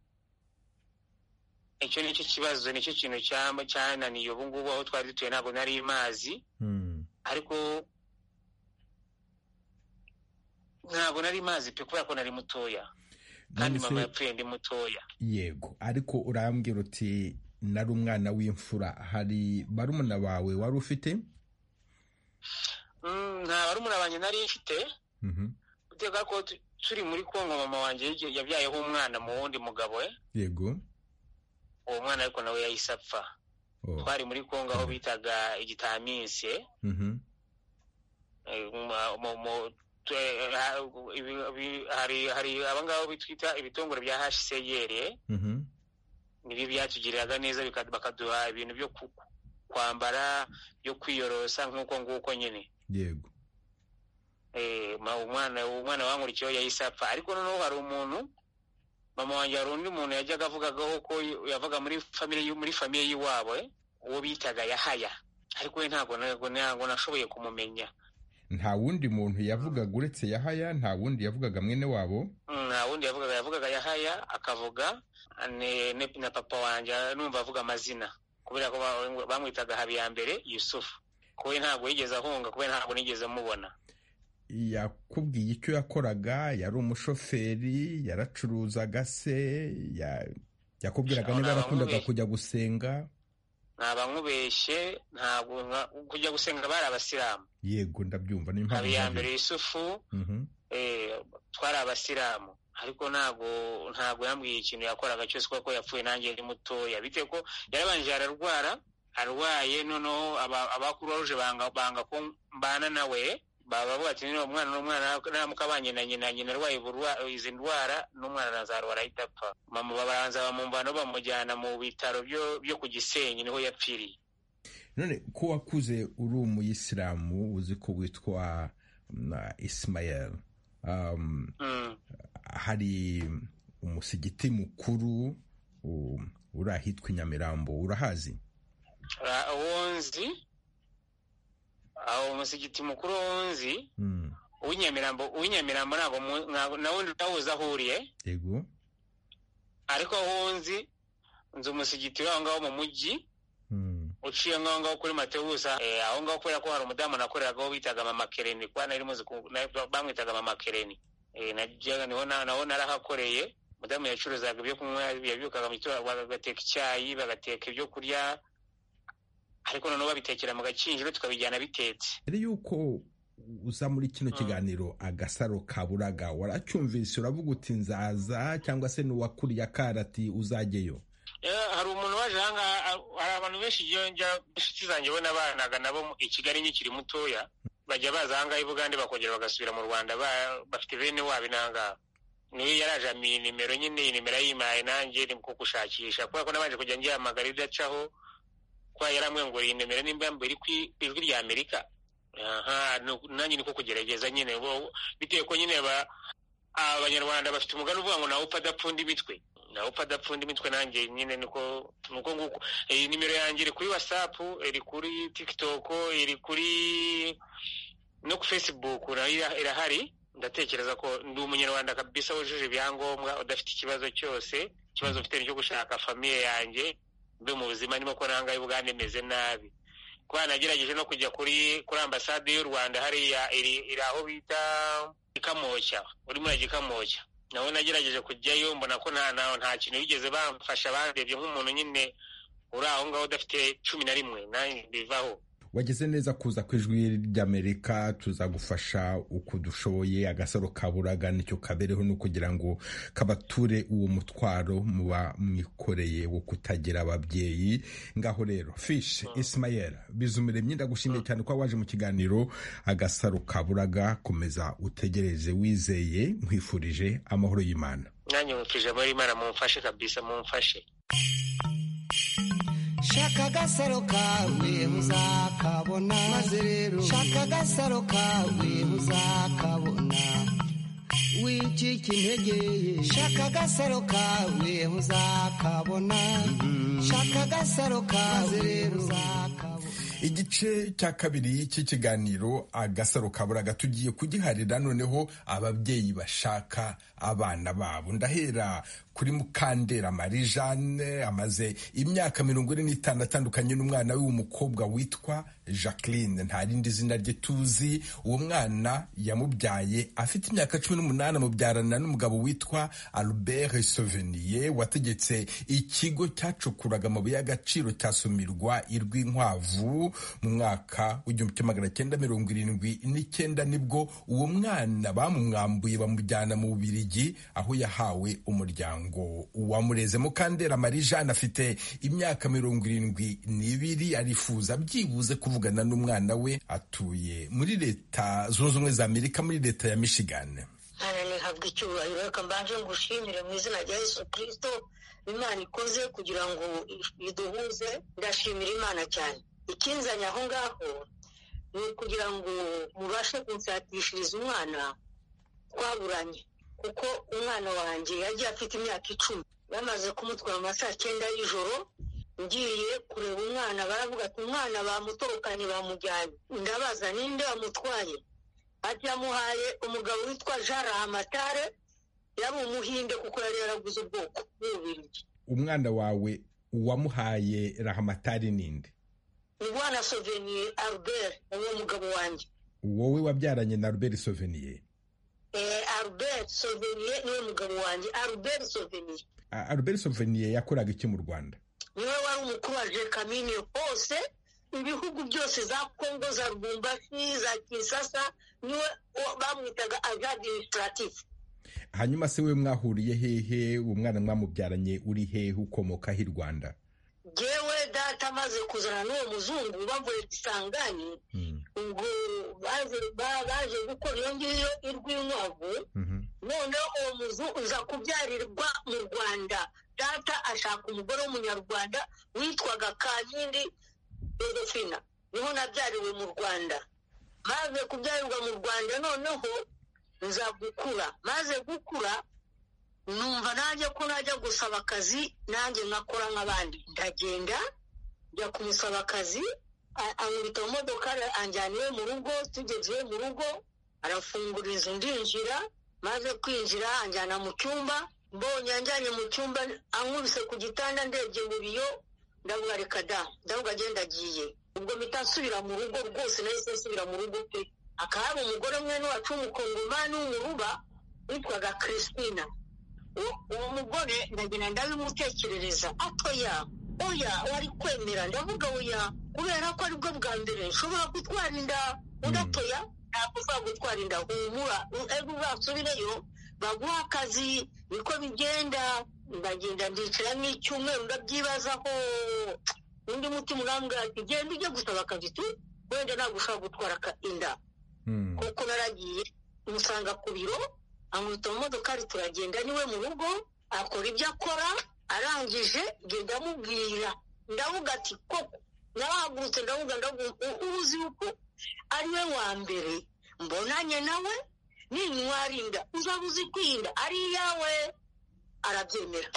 icyo nicyo kibazo nicyo kintu cyama- cyananiye ubu ngubu aho twari dutuye ntabwo nari mazi Mm. ariko ntabwo nari mazi pe kubera ko nari mutoya None kandi se- mama yapfuye ndi mutoya yego ariko urambwira uti nari umwana w'imfura hari barumuna bawe wari ufite Mm, nta barumuna banjye nari mfite Mhm. uteka ko tu- turi muri kongo mama wanjye yagiye- yabyayeho umwana mu wundi mugabo we yego uwo mwana ariko nawe yahise apfa Oh. twari muri kongo aho bitaga igitaminsi eh? Mhm. Eh, mu- mu- mu- twe- ha- ibi- ibi- hari hari abangabo bitwita ibitongore bya hcr Mhm. nibyo byatugiriraga neza bika- bakaduha ibintu byo ku- kwambara byo kwiyorosa nk'uko nguko nyine yego Eh, ma- umwana umwana wankurikiyeho yahise apfa ariko noneho hari umuntu mama wanjye hari undi muntu yajyaga avugagaho ko y- yavaga muri famire y'u- muri famiye y'iwabo eh, uwo bitaga yahaya ariko we ntabwo ntabwo ntabwo nashoboye kumumenya nta wundi muntu yavugaga uretse yahaya nta wundi yavugaga mwene wabo nta wundi yavugaga yavugaga yahaya akavuga ne- ne- na papa wanjye numva avuga amazina kubera ko ba- bamwitaga habi ya mbere yusufu kuwe ntabwo yigeze ahunga kubera ntabwo nigeze mubona yakubwiye icyo yakoraga yari umushoferi yaracuruzaga se ya- yakubwiraga Shora, niba yarakundaga wamubeshye. kujya gusenga nta bamubeshye ntabwo nka- kujya gusenga bari abasilamu yego ndabyumva niyo mpamvu habi ya mbaza. mbere yusufu Mhm. eh, twari abasilamu ariko ntabwo ntabwo yambwiye ikintu yakoraga cyose kuko yapfuye nanjye ndi mutoya bitewe ko yarabanje ararwara arwaye noneho aba- abakuruje banga banga ko mbana nawe baba bavuga ati niba umwana n'umwana namukabanye na nyina nyina arwaye uburwa- izi ndwara n'umwana nazarwara ahita apfa mama babanza bamumvana bamujyana mu bitaro byo byo ku gisenyi niho yapfiriye none ko wakuze uri umuyisilamu uzi ko witwa na isimayeli um, Mm. hari umusigiti mukuru u- uri ahitwa i nyamirambo urahazi Ra- wonzi aho umusigiti mukuru wonzi Mm, uw'inyamirambo uw'inyamirambo ntabwo mu- ntabwo- na wundi utawuzi aho uriye yego ariko aho nzi nzi umusigiti w'aho ngaho mu mujyi Mm, uciye ngaho ngaho kuri matewusa eh, aho ngaho kubera ko hari umudamu nakoreragaho bitaga mama kereni kuba nari muzi ku- na- bamwitaga mama kereni Eh, najyaga niho na- naho narahakoreye umudamu yacuruzaga ibyo kunywa yabyukaga mu gitondo bagateka icyayi bagateka ibyo kurya ariko noneho babitekera mu gakinjiro tukabijyana bitetse mbere y'uko uza muri kino Mm. kiganiro agasaro ka buraga waracyumvise uravuga uti nzaza cyangwa se n'uwakuriye akarati uzajyeyo Eh, hari umuntu waje ahangaha a- hari abantu benshi njya- njya inshuti zanjye bo nabanaga nabo mu- i kigali nkikiri mutoya bajya baza ahangaha i bugande bakongera bagasubira mu rwanda ba- bafite bene wabo n'ahangaha niwe yaraje amenya nimero nyine iyi nimero yimaye nanjye ni ko gushakisha kubera ko nabanje kujya ngihamagara idacaho kuba yaramwenguriye iyi nimero nimba yambaye iri kwi- ku ijwi rya amerika aha nu- nanjye niko kugerageza nyine bo bitewe ko nyine ba- abanyarwanda bafite umugani uvuga ngo nawe upfa adapfunda imitwe nawe upfa adapfunda imitwe nanjye nyine niko nuko nguko iyi nimero yanjye iri kuri whatsapp iri kuri tiktok iri kuri no ku facebook nayo ira- irahari ndatekereza ko ndi umunyarwanda kabisa wujuje ibyangombwa udafite ikibazo cyose ikibazo mfite ni cyo gushaka famiye yanjye mbe mu buzima ndimo ko nangaye ubwanjye meze nabi kuba nagerageje no kujya kuri kuri ambasade y'u rwanda hariya iri iri aho bita gikamoshya uri muri gikamoshya nawe nagerageje kujyayo mbona ko nta nta- nta kintu bigeze bamfasha bandebye nk'umuntu nyine uri aho ngaho udafite cumi na rimwe nanjye bivaho wageze neza kuza ku ijwi ry'amerika tuzagufasha uko dushoboye agasaro kaburaga nicyo kabereho ni ukugira ngo kabature uwo mutwaro muba mwikoreye wo kutagira ababyeyi ngaho rero fish isimayeli bizumire myenda gushimiye cyane ko waje mu kiganiro agasaro kaburaga komeza utegereze wizeye nkwifurije amahoro y'imana nanjye mufije muri imana mumfashe kabisa mumfashe shaka agasaro kawe uzakabona maze rero shaka agasaro kawe uzakabona wicika intege shaka agasaro kawe uzakabona shaka agasaro kawe rero uzakabona igice cya kabiri cy'ikiganiro agasaro kaburaga tugiye kugiharira noneho ababyeyi bashaka abana babo ndahera kuri mukandera marie jeanne amaze imyaka mirongo ine n'itanu atandukanye n'umwana we w'umukobwa witwa jacqueline nta rindi zina rye tuzi uwo mwana yamubyaye afite imyaka cumi n'umunani amubyarana n'umugabo witwa albert sovenier wategetse ikigo cyacukuraga amabuye y'agaciro cya somirwa irw'inkwavu mu mwaka w'igihumbi kimwe magana cyenda mirongo irindwi n'icyenda nibwo uwo mwana bamumwambuye bamujyana mu bubirigi aho yahawe umuryango ngo uwamureze mukandera marie jeanne afite imyaka mirongo irindwi n'ibiri arifuza byibuze kuvugana n'umwana we atuye muri leta zunze ubumwe za amerika muri leta ya michigan hano nihabwa icyubahiro reka mbanje ngushimire mu izina rya yesu kirisito imana ikoze kugira ngo iduhuze ndashimira imana cyane ikinzanye aho ngaho ni ukugira ngo mubashe kunsatishiriza umwana twaburanye kuko umwana wanjye yagiye afite imyaka icumi bamaze kumutwara mu ma saa cyenda y'ijoro ngiye kureba umwana baravuga ati umwana bamutorokanye bamujyanye ndabaza ninde wamutwaye ati yamuhaye umugabo witwa jean rahamatare yari umuhinde kuko yari yaraguze ubwoko bw'umubiri umwana wawe uwamuhaye rahamatari ninde ni bwana soveniye albert uwo mugabo wanjye wowe wabyaranye na albert soveniye albert soveniye niwe mugabo wanjye albert soveniye albert soveniye yakoraga iki mu rwanda niwe wari umukuru wa jekamine hose ibihugu byose za kongo za rwumbasi za kisasa niwe bamwitaga aje adimisitarative hanyuma se we mwahuriye hehe uwo mwana mwamubyaranye uri hehe ukomoka hi rwanda yewe data amaze kuzana n'uwo muzungu bavuye gisangani ubwo baje gukora iyo ngiyo irw'inkwavu noneho uwo muzu uza kubyarirwa mu rwanda data ashaka umugore w'umunyarwanda witwaga kankindi yodofina niho nabyariwe mu rwanda maze kubyarirwa mu rwanda noneho nza gukura maze gukura numva nanjye ko najya gusaba akazi nanjye nkakora nk'abandi ndagenda njya kumusaba akazi ankubita mu modoka anjyana iwe mu rugo tugeze iwe mu rugo arafungura inzu ndinjira maze kwinjira anjyana mu cyumba mbonye anjyanye mu cyumba ankubise ku gitanda ndebye mu biyo ndavuga reka da ndavuga agenda agiye ubwo mpita nsubira mu rugo rwose nahise nsubira mu rugo pe akaba hari umugore mwene wacu w'umukongomani w'umuruba witwaga christina uwo mugore ndagenda ndabimutekerereza atoya oya wari kwemera ndavuga oya kubera ko aribwo bwa mbere nshobora gutwara inda udatoya ntabwo ushobora gutwara inda humura ejo uzasubireyo baguha akazi niko bigenda ndagenda ndicara nk'icyumweru ndabyibazaho undi mutima urambwira ati genda ujye gusaba akazi tu wenda ntabwo ushobora gutwara inda kuko naragiye umusanga ku biro amwita mu modokari turagenda niwe mu rugo akora ibyo akora arangije ngenda amubwira ndavuga ati koko narahagurutse ndavuga ndavuga uzi yuko ari we wa mbere mbonanye nawe ninywarinda uzaba uzi kwinda ari iyawe arabyemera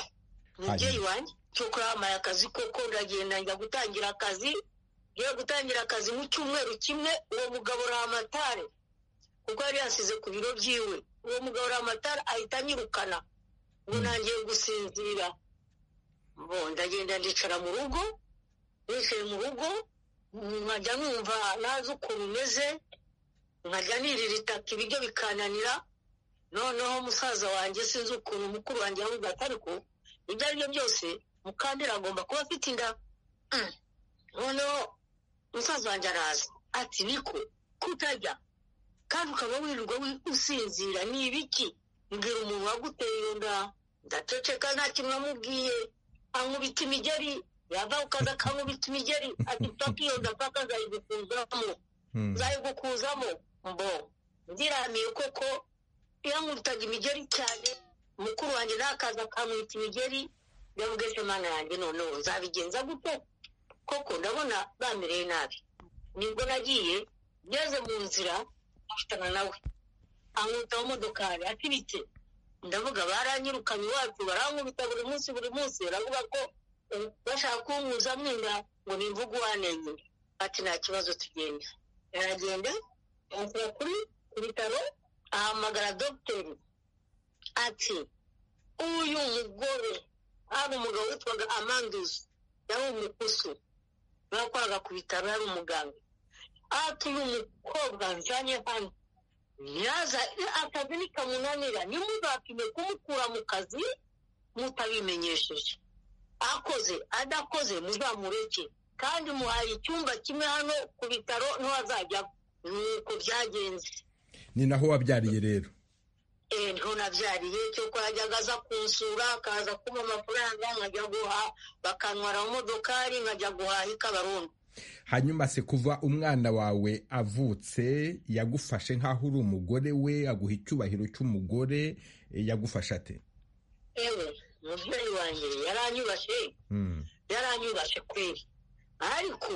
umubyeyi wanjye cyoko yamaye akazi koko ndagenda njya gutangira akazi ngiye gutangira akazi mu cyumweru kimwe uwo mugabo ramatare kuko yari yasize ku biro byiwe uwo mugabo ramatara ahita anyirukana ngo ntangiye gusinzira bo ndagenda ndicara mu rugo nicaye mu rugo nkajya numva nazi ukuntu umeze nkajya nirira itaka ibiryo bikananira noneho musaza wanjye sinzi ukuntu mukuru wanjye yavuga ati ariko ibyo ari byo byose mukandira agomba kuba afite inda noneho musaza wanjye araza ati niko kutajya kandi ukaba wirirwa usinzira ni ibiki mbwira umuntu waguteye iyo nda ndaceceka nta kintu namubwiye ankubita imigeri yava ukaza akankubita imigeri ati paka iyo nda paka nzayigukuzamo nzayigukuzamo mbo ndiramiye koko iyo ankubitaga imigeri cyane mukuru wanjye ntakaza akankubita imigeri yavuga ese mana yanjye noneho nzabigenza gute koko ndabona bamereye nabi nibwo nagiye ngeze mu nzira afitana nawe ankubita mu modokari atiritse ndavuga baranyirukanye iwacu barankubita buri munsi buri munsi baravuga ko bashaka kunyuzamo inda ngo nimvuge uwanenye ati nta kibazo tugenda aragenda anshyira kuri ku bitaro ahamagara dogiteri ati uyu mugore hari umugabo witwaga amanduzi yari umukusu bakoraga ku bitaro yari umuganga ati uyu mukobwa njyanye hano yaza akazi nikamunanira ntimuzapime kumukura mu kazi mutabimenyesheje akoze adakoze muzamureke kandi muhaye icyumba kimwe hano ku bitaro ntiwazajya nuko byagenze ni naho wabyariye rero eee niho nabyariye cyoko yajyaga aza kunsura akaza kumpa amafaranga nkajya guha bakantwara mu modokari nkajya guhaha ikabarundi hanyuma se kuva umwana wawe avutse yagufashe nk'aho uri umugore we aguha icyubahiro cy'umugore yagufashe ate ewe mubyeyi wanjye yaranyubashe yaranyubashe kweri ariko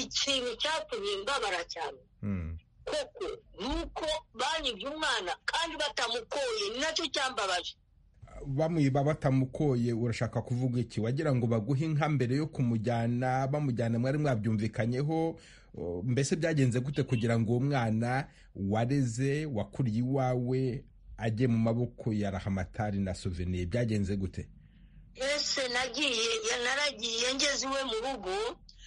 ikintu cyatumye mbabara cyane koko nuko banyibye umwana kandi batamukoye ni nacyo cyambabaje bamwiba batamukoye urashaka kuvuga iki wagira ngo baguhe inka mbere yo kumujyana bamujyana mwari mwabyumvikanyeho mbese byagenze gute kugira ngo uwo mwana wareze wakuriye iwawe ajye mu maboko ya rahamatari na suveniye byagenze gute ese nagiye naragiye ngeze iwe mu rugo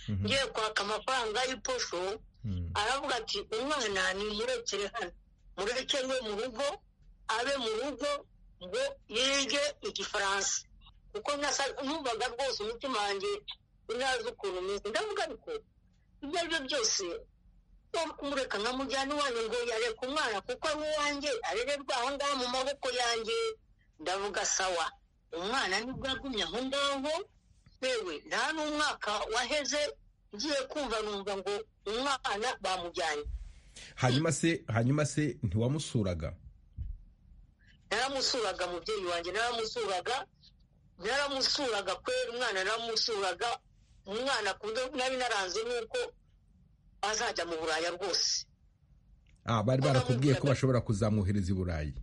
ngiye kwaka amafaranga y'iposho aravuga ati umwana nimurekere hano murekewe mu rugo abe mu rugo ngo yige igifaransa kuko numvaga rwose umutima wanjye ntazi ukuntu umeze ndavuga ariko ibyo ari byo byose kumureka nkamujyana iwanjye ngo yareka umwana kuko ari uwanjye arererwa aho ngaho mu maboko yanjye ndavuga sawa umwana nibwo yagumye aho ngaho yewe nta n'umwaka waheze ngiye kumva numva ngo umwana bamujyanye hanyuma se hanyuma se ntiwamusuraga naramusuraga mubyeyi wanjye naramusuraga naramusuraga kwera umwana naramusuraga umwana ku buryo nari naranze nk'uko azajya mu buraya rwose bari barakubwiye ko bashobora kuzamwohereza i burayi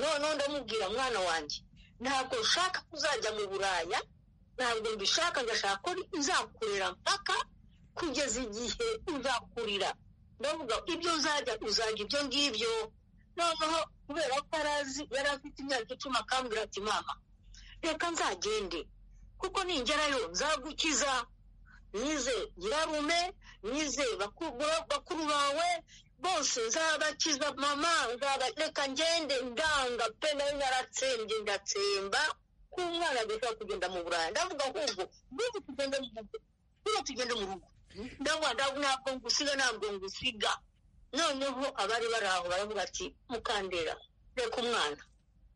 noneho ndamubwira mwana wanjye ntabwo nshaka kuzajya mu buraya ntabwo mbishaka ngashaka ko nzakurira mpaka kugeza igihe uzakurira ndavuga ibyo uzajya uzajya ibyo ngibyo noneho kubera ko arazi yari afite imyaka icumi akambwira ati mama reka nzagende kuko ningerayo nzagukiza nize nyirarume nize bakuru bawe bose nzabakiza mama reka ngende ndanga pe nayo naratsembye ndatsemba ko umwana adashobora kugenda mu buraya ndavuga ahubwo niba tugenda mu rugo niba tugenda mu rugo ntabwo ngusiga ntabwo ngusiga noneho abari bari aho baravuga ati mukandera reka umwana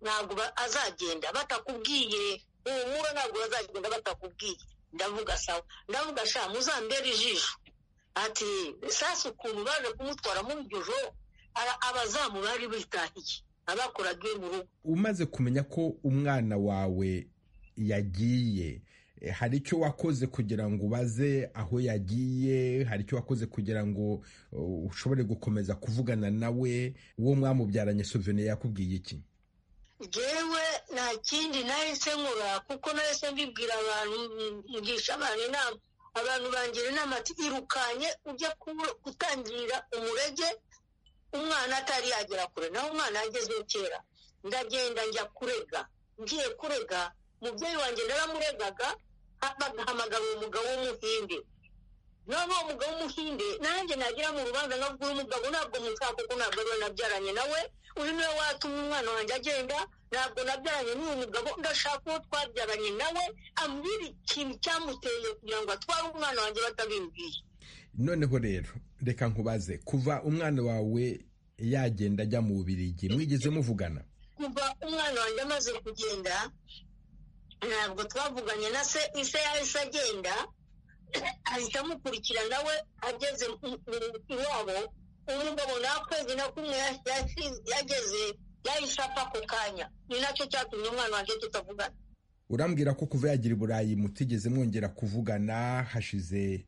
ntabwo azagenda batakubwiye humura ntabwo bazagenda batakubwiye ndavuga sawa ndavuga sha muzambere ijisho ati sasa ukuntu baje kumutwara muri iryo joro abazamu bari bitahiye abakoraga iyo mu rugo umaze kumenya ko umwana wawe yagiye hari icyo wakoze kugira ngo ubaze aho yagiye hari icyo wakoze kugira ngo ushobore gukomeza kuvugana nawe uwo mwamubyaranye suvene yakubwiye iki ngewe nta kindi nahise nkora kuko nahise mbibwira abantu ngisha abantu inama abantu bangira inama ati irukanye ujya gutangira umurege umwana atari yagera kure naho umwana yagezeho kera ndagenda njya kurega ngiye kurega umubyeyi wanjye naramuregaga bagahamagara umugabo w'umuhinde noneho umugabo w'umuhinde nanjye nagira mu rubanza nkabwira umugabo ntabwo mushaka kuko ntabwo ariwe nabyaranye nawe uyu niwe watuma umwana wanjye agenda ntabwo nabyaranye n'uyu mugabo ndashaka uwo twabyaranye nawe ambwira ikintu cyamuteye kugira ngo atware umwana wanjye batabimbwiye noneho rero reka nkubaze kuva umwana wawe yagenda ajya mu bubirigi mwigeze muvugana kuva umwana wanjye amaze kugenda ntabwo twavuganye na se ise yahise agenda ahita amukurikira nawe ageze iwabo umugabo nta kwezi na kumwe yageze yahise apfa ako kanya ni nacyo cyatumye umwana wanjye tutavugana urambwira ko kuva yagira i burayi mutigeze mwongera kuvugana hashize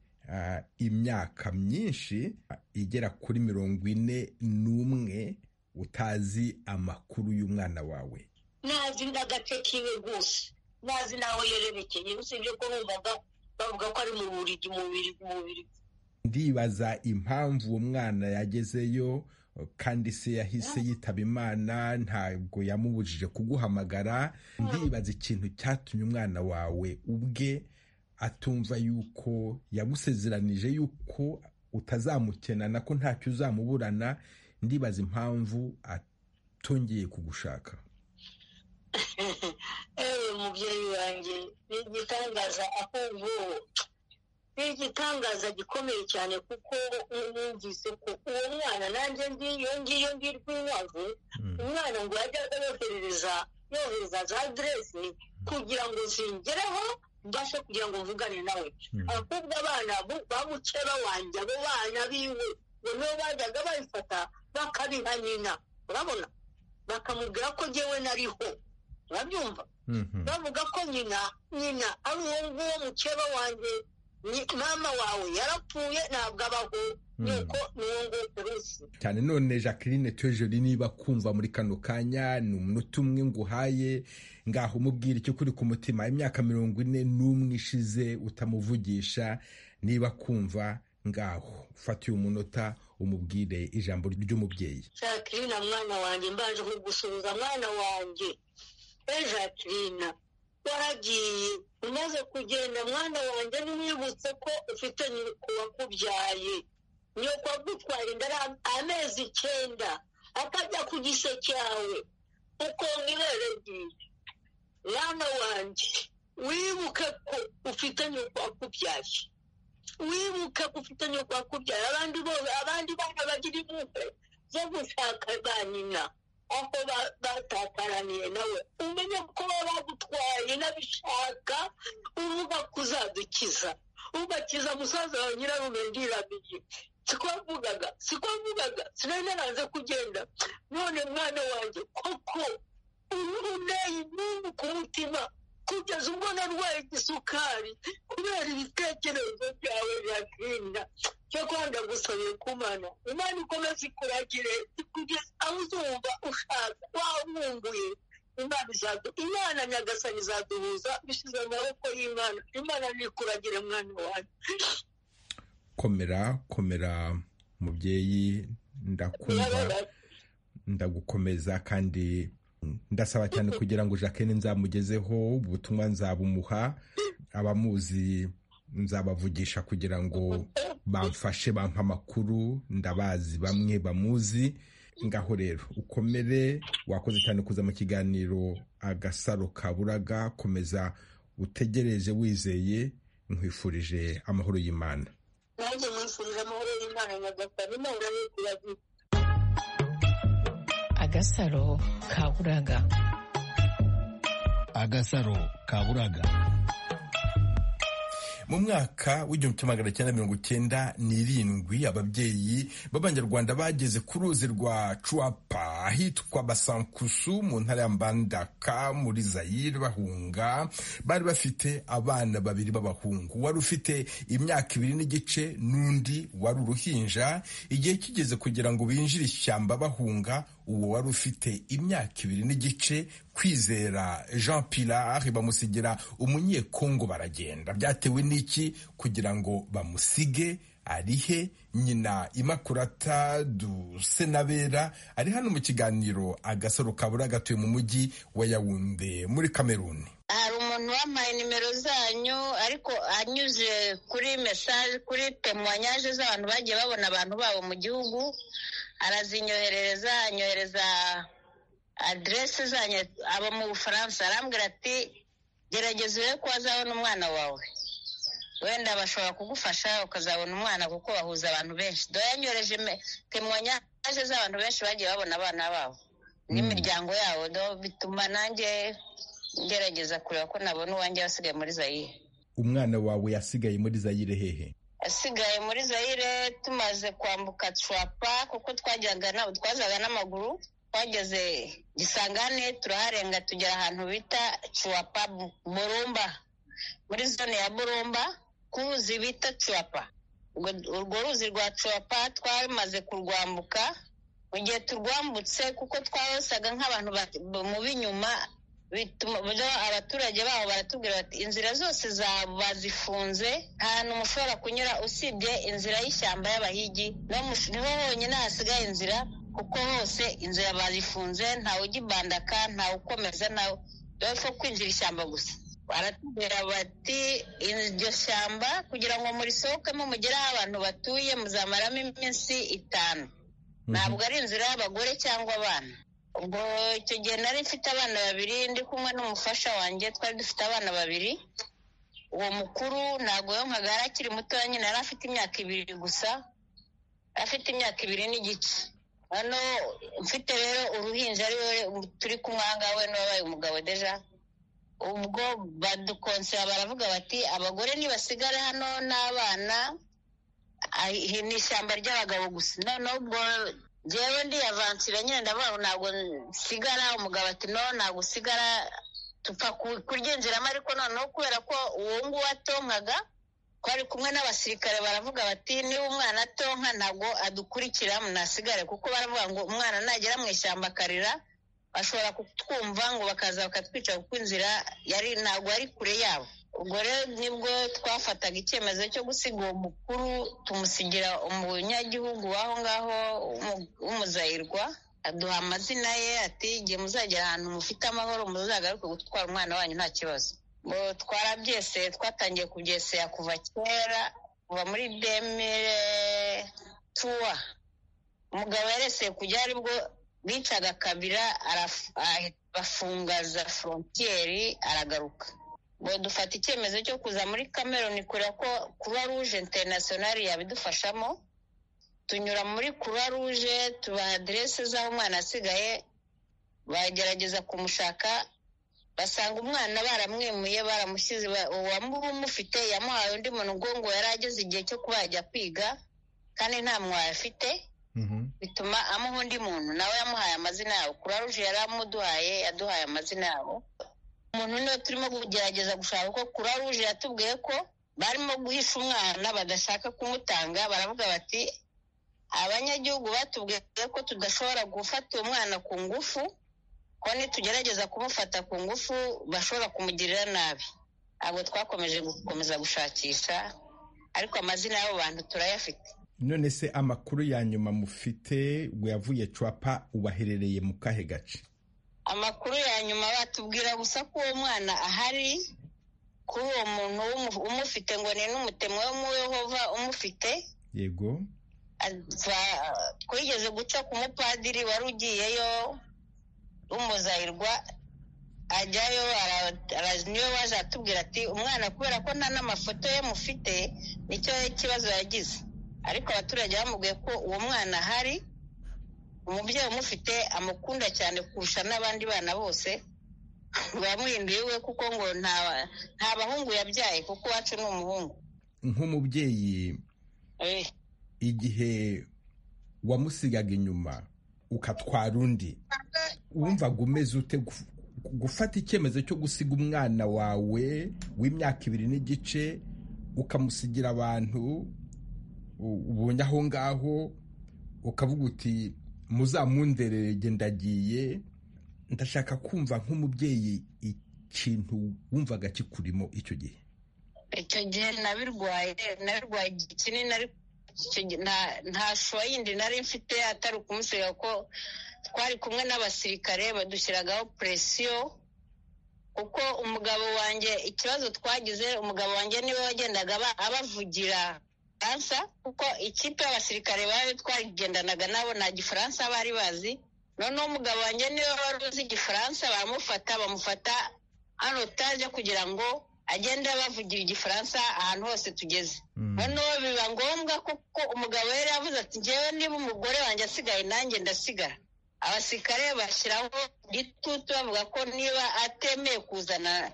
imyaka myinshi igera kuri mirongo ine n'umwe utazi amakuru y'umwana wawe nazi n'agace kiwe rwose nazi nawe yererekeye usibye ko bumvaga bavuga ko ari mu buriri mu buriri mu buriri ndibaza impamvu uwo mwana yagezeyo kandi se yahise yitaba imana ntabwo yamubujije kuguhamagara ndibaza ikintu cyatumye umwana wawe ubwe atumva yuko yagusezeranije yuko utazamukenana ko ntacyo uzamuburana ndibaza impamvu atongeye kugushaka ewe mubyeyi wanjye ni igitangaza aho ubu ni igitangaza gikomeye cyane kuko numvise ko uwo mwana nanjye ngiyo ngiyo ngiyo rw'inkwavu umwana ngo yajyaga yoherereza yohereza za aderesi kugira ngo zingereho mbashe kugira ngo mvugane nawe abakobwa abana ba mukeba wanjye abo bana biwe ngo nibo bajyaga babifata bakabiha nyina urabona bakamubwira ko ngewe nariho urabyumva bavuga ko nyina nyina ari uwo nguwo mukeba wanjye mama wawe yarapfuye ntabwo abaho nuko niwo nguwo urusi cyane none jacqueline tejeri niba kumva muri kano kanya ni umunota umwe nguhaye ngaho umubwira icyo kuri ku mutima imyaka mirongo ine n'umwe ishize utamuvugisha niba kumva ngaho ufata uyu munota umubwire ijambo ry'umubyeyi jacqueline mwana wanjye mbanje kugusubiza mwana wanjye e jacqueline waragiye umaze kugenda mwana wanjye ntiwibutse ko ufite nyoko wakubyaye nyoko wagutwara inda amezi icyenda akajya ku gise cyawe ukonga ibere ryiwe mwana wanjye wibuke ko ufite nyoko wakubyaye wibuke ko ufite nyoko wakubyaye abandi bose abandi bana bagira impuhwe zo gushaka ba nyina aho batakaraniye nawe umenye ko baba bagutwaye n'abishaka uvuga ko uzadukiza ubakiza musaza wa nyirarume ndiramiye siko mvugaga siko mvugaga sinari naranze kugenda none mwana wanjye koko ubu uneye impungu ku mutima kugeza ubwo narwaye igisukari kubera ibitekerezo byawe byakwinda cyo kwanda gusabiye kumana imana ikomeze ikuragire kugeza aho uzumva ushaka wabumbuye imana izadu imana nyagasani izaduhuza bishyize mu maboko y'imana imana nikuragire mwana wawe komera komera mubyeyi ndakumva ndagukomeza kandi ndasaba cyane kugira ngo jacqueline nzamugezeho ubutumwa nzabumuha abamuzi nzabavugisha kugira ngo bamfashe bampa amakuru ndabazi bamwe bamuzi ngaho rero ukomere wakoze cyane kuza mu kiganiro agasaro kaburaga komeza utegereje wizeye nkwifurije amahoro y'imana nanjye mwifurije amahoro y'imana nyagasani nawe urabigira agasaro kaburaga agasaro kaburaga mu mwaka w'igihumbi kimwe magana cyenda mirongo icyenda n'irindwi ababyeyi b'abanyarwanda bageze ku ruzi rwa cuwapa ahitwa basankusu mu ntara ya mbandaka muri zayire bahunga bari bafite abana babiri b'abahungu wari ufite imyaka ibiri n'igice n'undi wari uruhinja igihe kigeze kugira ngo binjire ishyamba bahunga uwo wari ufite imyaka ibiri n'igice kwizera jean pilar bamusigira umunyekongo baragenda byatewe n'iki kugira ngo bamusige arihe nyina imakurata dusenabera ari hano mu kiganiro agasaro kabura gatuye mu mujyi wa yawunde muri kameruni hari umuntu wampaye nimero zanyu ariko anyuze kuri mesaje kuri temuwanyaje z'abantu bagiye babona abantu babo mu gihugu arazinyoherereza anyohereza aderesi zanyu aba mu bufaransa arambwira ati gerageza urebe ko wazabona umwana wawe wenda bashobora kugufasha ukazabona umwana kuko bahuza abantu benshi dore yanyohereje temwanyaje z'abantu benshi bagiye babona abana babo n'imiryango yabo bituma nanjye ngerageza kureba ko nabona uwanjye wasigaye muri zayire umwana wawe yasigaye muri zayire hehe asigaye muri zayire tumaze kwambuka cuwapa kuko twazaga n'amaguru twageze gisangane turaharenga tugera ahantu bita cuwapa burumba muri zone ya burumba ku ruzi bita cuwapa urwo ruzi rwa cuwapa twamaze kurwambuka mu gihe turwambutse kuko twasaga nk'abantu mu b'inyuma abaturage baho baratubwira bati inzira zose bazifunze nta hantu mushobora kunyura usibye inzira y'ishyamba y'abahigi niho honyine hasigaye inzira kuko hose inzira bazifunze ntawe ugibandaka ntawe ukomeza nawe dore ko kwinjira ishyamba gusa baratubwira bati iryo shyamba kugira ngo murisohokemo mugere aho abantu batuye muzamaramo iminsi itanu ntabwo ari inzira y'abagore cyangwa abana ubwo icyo gihe nari mfite abana babiri ndi kumwe n'umufasha wanjye twari dufite abana babiri uwo mukuru ntabwo yonkaga yari akiri mutoya nyine yari afite imyaka ibiri gusa afite imyaka ibiri n'igice hano mfite rero uruhinja ari we turi kumwe ahangaha we n'uwabaye umugabo deja ubwo badukonsera baravuga bati abagore nibasigare hano n'abana ni ishyamba ry'abagabo gusa noneho ubwo njyewe ndiyavangira nyine ndavuga ntabwo nsigara umugabo ati no ntabwo usigara tupfa kuryinjiramo ariko noneho kubera ko uwo nguwo atonkaga twari kumwe n'abasirikare baravuga bati niba umwana atonka ntabwo adukurikira munasigare kuko baravuga ngo umwana nagera mu ishyamba akarira bashobora kutwumva ngo bakaza bakatwica kuko inzira yari ntabwo ari kure yabo ubwo rero nibwo twafataga icyemezo cyo gusiga uwo mukuru tumusigira umunyagihugu w'aho ngaho w'umuzayirwa aduha amazina ye ati igihe muzagera ahantu mufite amahoro muzagaruke gutwara umwana wanyu nta kibazo twarabyeseye twatangiye kubyesera kuva kera kuva muri demire tuwa umugabo yareseye kujya aribwo bicaga kabira bafungaza forontiyeri aragaruka dufata icyemezo cyo kuza muri kameroni kure ko croix rouge interinasiyonari yabidufashamo tunyura muri croix rouge tubaha aderese z'aho umwana asigaye bagerageza kumushaka basanga umwana baramwimuye baramushyize uwamufite yamuhaye undi muntu ngo yari ageze igihe cyo kuba yajya kwiga kandi nta mwayo afite bituma amuha undi muntu nawe yamuhaye amazina yabo croix rouge yari amuduhaye yaduhaye amazina yabo umuntu niwe turimo kugerageza gushaka kuko croix rouge yatubwiye ko barimo guhisha umwana badashaka kumutanga baravuga bati abanyagihugu batubwiye ko tudashobora gufata uwo mwana ku ngufu ko nitugerageza kumufata ku ngufu bashobora kumugirira nabi ntabwo twakomeje gukomeza gushakisha ariko amazina y'abo bantu turayafite none se amakuru ya nyuma mufite wavuye cwapa ubaherereye mu kahe gace amakuru ya nyuma batubwira gusa ko uwo mwana ahari kuri uwo muntu umufite ngo ni n'umutemwe w'umuyehova umufite yego twigeze guca ku mupadiri wari ugiyeyo w'umuzahirwa ajyayo niwe waje atubwira ati umwana kubera ko nta n'amafoto ye mufite nicyo kibazo yagize ariko abaturage bamubwiye ko uwo mwana ahari umubyeyi umufite amukunda cyane kurusha n'abandi bana bose bamuhinduye we kuko ngo nta bahungu yabyaye kuko iwacu ni umuhungu nk'umubyeyi igihe wamusigaga inyuma ukatwara undi wumvaga umeze ute gufata icyemezo cyo gusiga umwana wawe w'imyaka ibiri n'igice ukamusigira abantu ubonye aho ngaho ukavuga uti muzamunderere ndagiye ndashaka kumva nk'umubyeyi ikintu wumvaga kikurimo icyo gihe icyo gihe nabirwaye nabirwaye igihe kinini ariko nta shuwa yindi nari mfite atari ukumusiga ko twari kumwe n'abasirikare badushyiragaho puresiyo kuko umugabo wanjye ikibazo twagize umugabo wanjye niwe wagendaga abavugira faransa kuko ikipe y'abasirikare bari twarigendanaga nabo nta gifaransa bari bazi noneho umugabo wanjye niwe wari uzi igifaransa baramufata bamufata hano utaje kugira ngo agenda bavugira igifaransa ahantu hose tugeze noneho biba ngombwa kuko umugabo yari yavuze ati ngewe niba umugore wanjye asigaye nanjye ndasigara abasirikare bashyiraho igitutu bavuga ko niba atemeye kuzana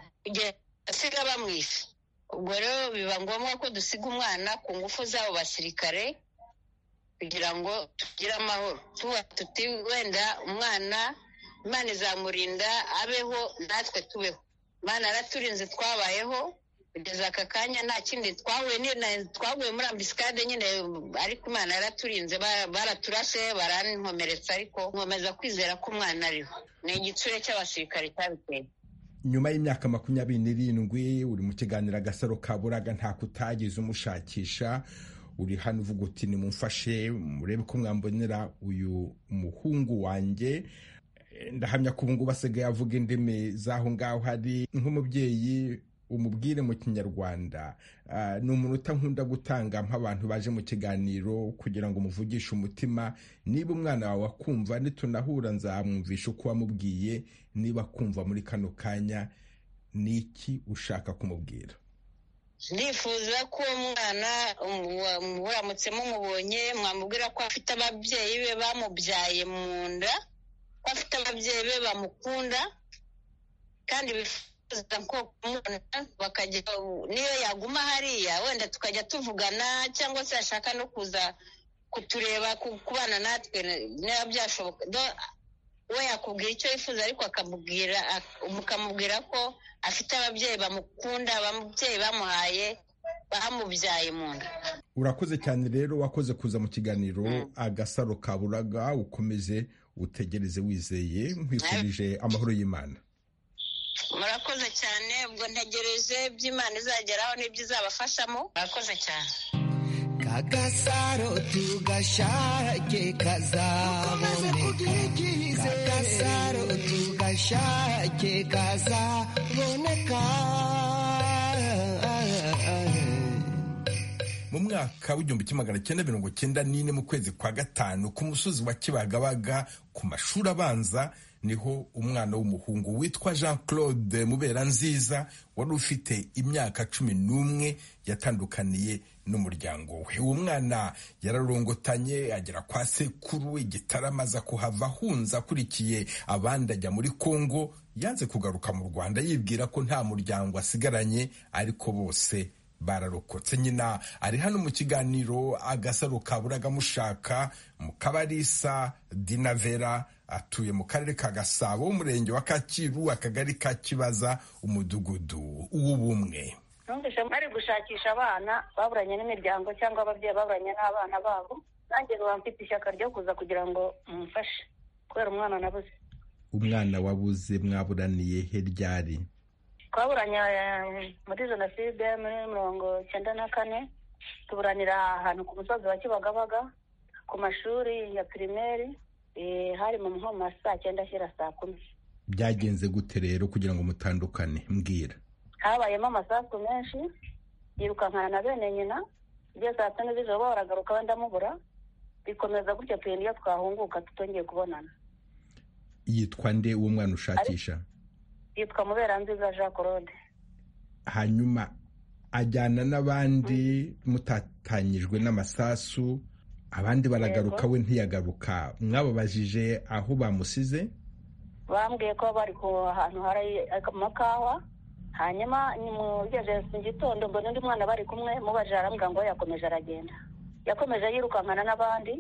asiga bamwishe ubwo rero biba ngombwa ko dusiga umwana ku ngufu z'abo basirikare kugira ngo tugire amahoro tuba tuti wenda umwana imana izamurinda abeho natwe tubeho imana yaraturinze twabayeho kugeza aka kanya nta kindi twahuye twaguye muri ambisikade nyine ariko imana yaraturinze baraturashe barankomeretsa ariko nkomeza kwizera ko umwana ariho ni igitsure cy'abasirikare cyabiteye nyuma y'imyaka makumyabiri n'irindwi uri mu kiganiro agasaro ka buraga nta kutagize umushakisha uri hano uvuga uti nimumfashe murebe ko mwambonera uyu muhungu wanjye ndahamya ko ubungubu asigaye avuga indimi z'aho ngaho hari nk'umubyeyi umubwire mu kinyarwanda ni umunota nkunda gutanga nk'abantu baje mu kiganiro kugira ngo umuvugishe umutima niba umwana wawe akumva nitunahura nzamwumvisha uko wamubwiye niba akumva muri kano kanya ni iki ushaka kumubwira ndifuza ko uwo mwana muramutse mumubonye mwamubwira ko afite ababyeyi be bamubyaye mu nda ko afite ababyeyi be bamukunda kandi bakajya niyo yaguma hariya wenda tukajya tuvugana cyangwa se yashaka no kuza kutureba kubana natwe niba byashoboka we yakubwira icyo yifuza ariko akamubwira ukamubwira ko afite ababyeyi bamukunda ababyeyi bamuhaye bamubyaye mu nda urakoze cyane rero wakoze kuza mu kiganiro agasaro kaburaga ukomeze utegereze wizeye nkwifurije amahoro y'imana murakoze cyane ubwo ntegereje iby'imana izageraho n'ibyo izabafashamo murakoze cyane kagasaro tugashake kazaboneka kagasaro tugashake kazaboneka mu mwaka w'igihumbi kimwe magana cyenda mirongo cyenda n'ine mu kwezi kwa gatanu ku musozi wa kibagabaga ku mashuri abanza niho umwana w'umuhungu witwa jean claude mubera nziza wari ufite imyaka cumi n'umwe yatandukaniye n'umuryango we uwo mwana yararongotanye agera kwa sekuru igitarama aza kuhava ahunze akurikiye abandi ajya muri congo yanze kugaruka mu rwanda yibwira ko nta muryango asigaranye ariko bose bararokotse nyina ari hano mu kiganiro agasaro kaburaga mushaka mu kabarisa dinavera atuye mu karere ka gasabo umurenge wa kakiru akagari ka kibaza umudugudu w'ubumwe numvise bari gushakisha abana baburanye n'imiryango cyangwa ababyeyi baburanye n'abana babo nanjye nkaba mfite ishyaka ryo kuza kugira ngo mumfashe kubera umwana nabuze umwana wabuze mwaburaniye he ryari twaburanye muri jenoside muri mirongo cyenda na kane tuburanira ahantu ku musozi wa kibagabaga ku mashuri ya pirimeri hari mu nkoma saa cyenda ashyira saa kumi byagenze gute rero kugira ngo mutandukane mbwira habayemo amasasu menshi yirukankana na bene nyina ibyo saa tanu z'ijoro baragaruka wenda mubura bikomeza gutyo turinda iyo twahunguka tutongeye kubonana yitwa nde uwo mwana ushakisha yitwa muberanziza jean claude hanyuma ajyana n'abandi mutatanyijwe n'amasasu abandi baragaruka we ntiyagaruka mwababajije aho bamusize bambwiye ko bari ku hantu hari amakawa hanyuma mugejeje mu gitondo mbona undi mwana bari kumwe mubajije arambwira ngo yakomeje aragenda yakomeje yirukankana n'abandi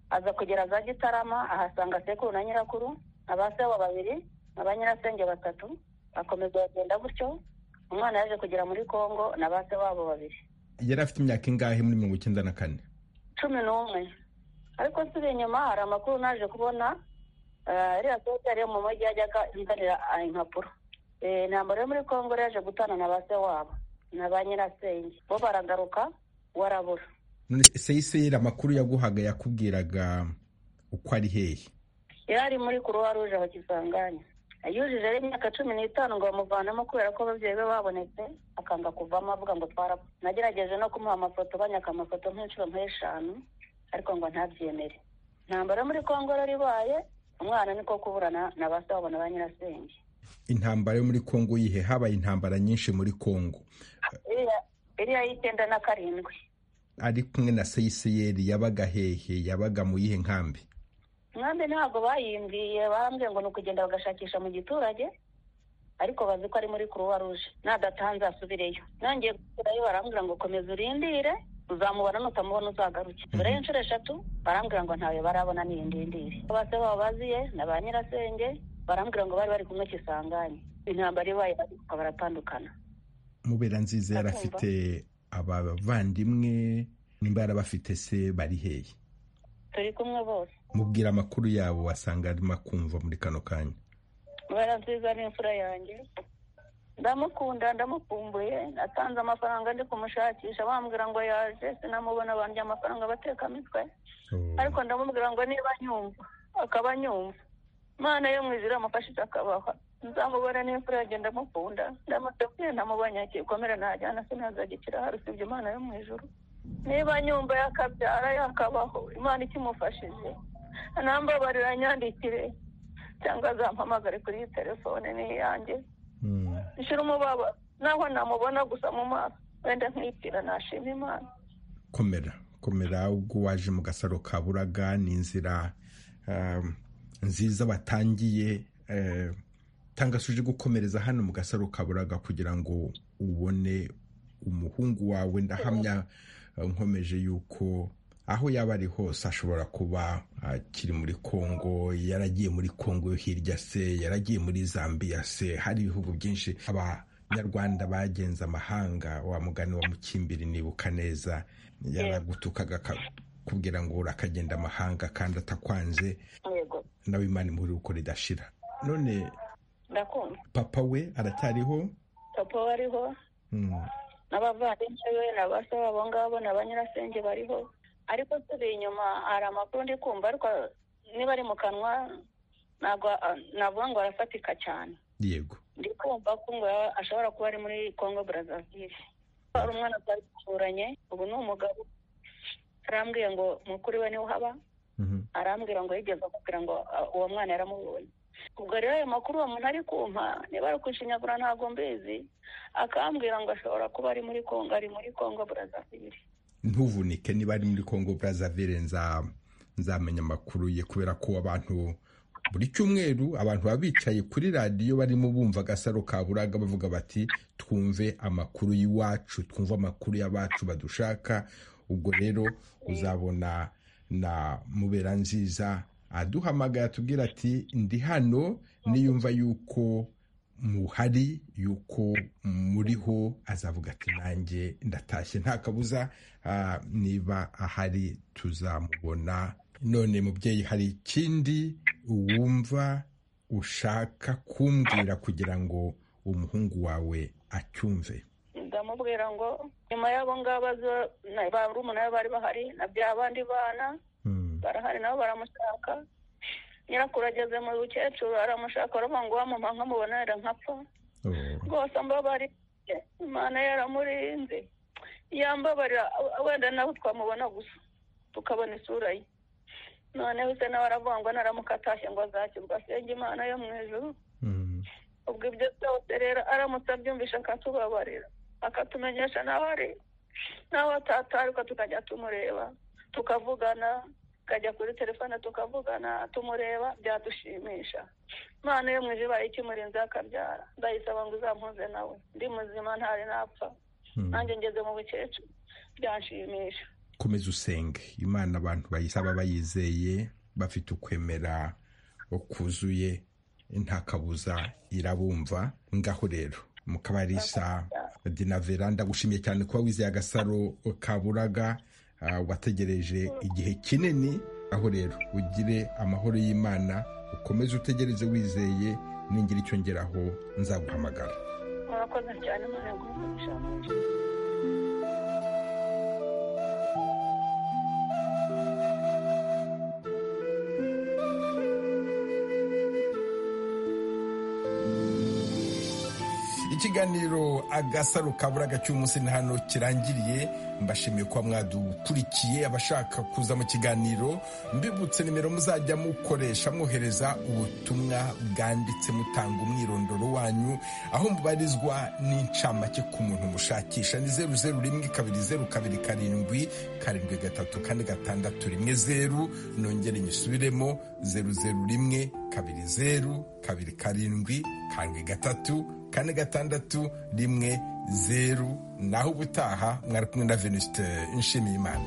aza kugera za gitarama ahasanga sekuru na nyirakuru abaseho babiri na ba nyirasenge batatu bakomeza bagenda gutyo umwana yaje kugera muri congo na ba se wabo babiri yari afite imyaka ingahe muri mirongo icyenda na kane cumi n'umwe ariko nsubiye inyuma hari amakuru naje kubona iriya sosiyete yo mu mujyi yajyaga inzanira impapuro intambara yo muri congo yaje gutana na ba se wabo na ba nyirasenge bo baragaruka warabura seyiseyiri amakuru yaguhaga yakubwiraga uko ari hehe yari ari muri kuruwa ruje aho kisanganya yujije ari imyaka cumi n'itanu ngo bamuvanemo kubera ko ababyeyi be babonetse akanga kuvamo avuga ngo twarapfa nagerageje no kumuha amafoto banyaka amafoto nk'inshuro nk'eshanu ariko ngo ntabyemere intambara yo muri kongo rero ibaye umwana niko kuburana na ba se babona ba nyirasenge intambara yo muri kongo yihe habaye intambara nyinshi muri kongo iriya y'icyenda na karindwi ari kumwe na seyisiyeri yabaga hehe yabaga mu yihe nkambi umwambi ntabwo bayimbwiye barambwiye ngo ni ukugenda bagashakisha mu giturage ariko bazi ko ari muri kuruwa ruje nadatanze asubireyo nongeye gusubirayo barambwira ngo komeza urindire uzamubona nutamubona uzagaruke mbere y'inshuro eshatu barambwira ngo ntawe barabona ni indindiri bose baba baziye na ba nyirasenge barambwira ngo bari bari kumwe kisanganye intambara ibaye baruka baratandukana mubera nziza yari Akumva. afite abavandimwe nimba yarabafite se bari hehe turi kumwe bose mubwira amakuru yabo wasanga arimo akumva muri kano kanya mubera nziza ni imfura yanjye ndamukunda ndamukumbuye natanze amafaranga ndi kumushakisha bambwira ngo yaje sinamubona bandya amafaranga bateka mitwe ariko ndamubwira ngo niba anyumva akaba anyumva imana yo mu ijuru amufashije akabaha nzamubona n'imfura yanjye ndamukunda ndamutapfuye ntamubonye akikomera ntajyana sinazagikira hari usibye imana yo mu ijuru niba anyumva yakabyara yakabaho imana ikimufashije anambabarira anyandikire cyangwa azampamagare kuri iyi telefone ni iyanjye nshira umubabaro naho namubona gusa mu maso wenda nkibwira nashima imana komera komera ubwo waje mu gasaro ka buraga ni inzira um, nziza batangiye eh, tanga suje gukomereza hano mu gasaro ka buraga kugira ngo ubone umuhungu wawe ndahamya eh, nkomeje yuko aho yaba ari hose ashobora kuba akiri muri kongo yaragiye muri kongo yo hirya se yaragiye muri zambiya se hari ibihugu byinshi abanyarwanda bagenze amahanga wa mugani wa mukimbiri nibuka neza yaragutukaga akakubwira ngo urakagenda amahanga kandi atakwanze yego nawe imana imuhuri uko ridashira none ndakumva papa we aracyariho papa we ariho Mm, n'abavandimwe be na basa babo ngabo na ba nyirasenge bariho ariko turi inyuma hari amakuru ndi kumva ariko niba ari mu kanwa ntabwo ah, navuga ngo arafatika cyane yego ndi kumva ko ngo yaba- ashobora kuba ari muri congo brazzaville hari umwana twari duturanye ubu ni umugabo arambwiye ngo mukuru we niwe uhaba Mhm. arambwira ngo yigeze akubwira ngo ah, uwo mwana yaramubonye ubwo rero ayo makuru uwo muntu ari kumpa niba ari ukushinyagura ntabwo mbizi akambwira ngo ashobora kuba ari muri congo ari muri congo brazzaville ntuvunike niba ari muri congo brazzaville nza nzamenya amakuru ye kubera ko abantu buri cyumweru abantu baba bicaye kuri radiyo barimo bumva agasaro ka buraga bavuga bati twumve amakuru y'iwacu twumve amakuru y'abacu badushaka ubwo rero uzabona na mubera nziza aduhamagaye atubwira ati ndi hano niyumva yuko muhari yuko muriho azavuga ati nanjye ndatashye nta kabuza ah, niba ahari tuzamubona none mubyeyi hari ikindi wumva ushaka kumbwira kugira ngo umuhungu wawe acyumve ndamubwira ngo nyuma y'abo ngabo aza- na barumuna be bari bahari na bya bandi bana barahari nabo baramushaka nyirakuru ageze mu bukecuru aramushaka baravuga ngo wamama nkamubonera nkapfa rwose ambabari imana yaramurinze yambabarira wenda nawe twamubona gusa tukabona isura ye noneho se nawe aravuga ngo naramuka atashye ngo azakirwa asenge imana yo mu ijuru ubwo ibyo byose rero aramutse abyumvisha akatubabarira akatumenyesha nawe ari nawe atataruka tukajya tumureba tukavugana tukajya kuri telefone tukavugana tumureba byadushimisha imana yo mu ijuru ibaye ikimurinze akabyara ndayisaba ngo uzampuze nawe ndi muzima ntari napfa nanjye ngeze mu bukecuru byanshimisha komeza usenge imana abantu bayisaba bayizeye bafite ukwemera kuzuye nta kabuza irabumva ngaho rero mukabarisa dinavera ndagushimiye cyane kuba wizeye agasaro ka buraga ah, wategereje igihe kinini aho rero ugire amahoro y'imana ukomeze utegereze wizeye ningira icyo ngeraho nzaguhamagara murakoze cyane imana yaguha ikiganiro agasaro kaburaga cy'umunsi ni hano kirangiriye mbashimiye kuba mwadukurikiye abashaka kuza mu kiganiro mbibutse nimero muzajya mukoresha mwohereza ubutumwa bwanditse mutanga umwirondoro wanyu aho mubarizwa n'incamake ku muntu mushakisha ni zeru zeru rimwe kabiri zeru kabiri karindwi karindwi gatatu kane gatandatu rimwe zeru nongere nyisubiremo zeru zeru rimwe kabiri zeru kabiri karindwi karindwi gatatu kane gatandatu rimwe zeru naho ubutaha mwari kumwe na venuste nshimiyimana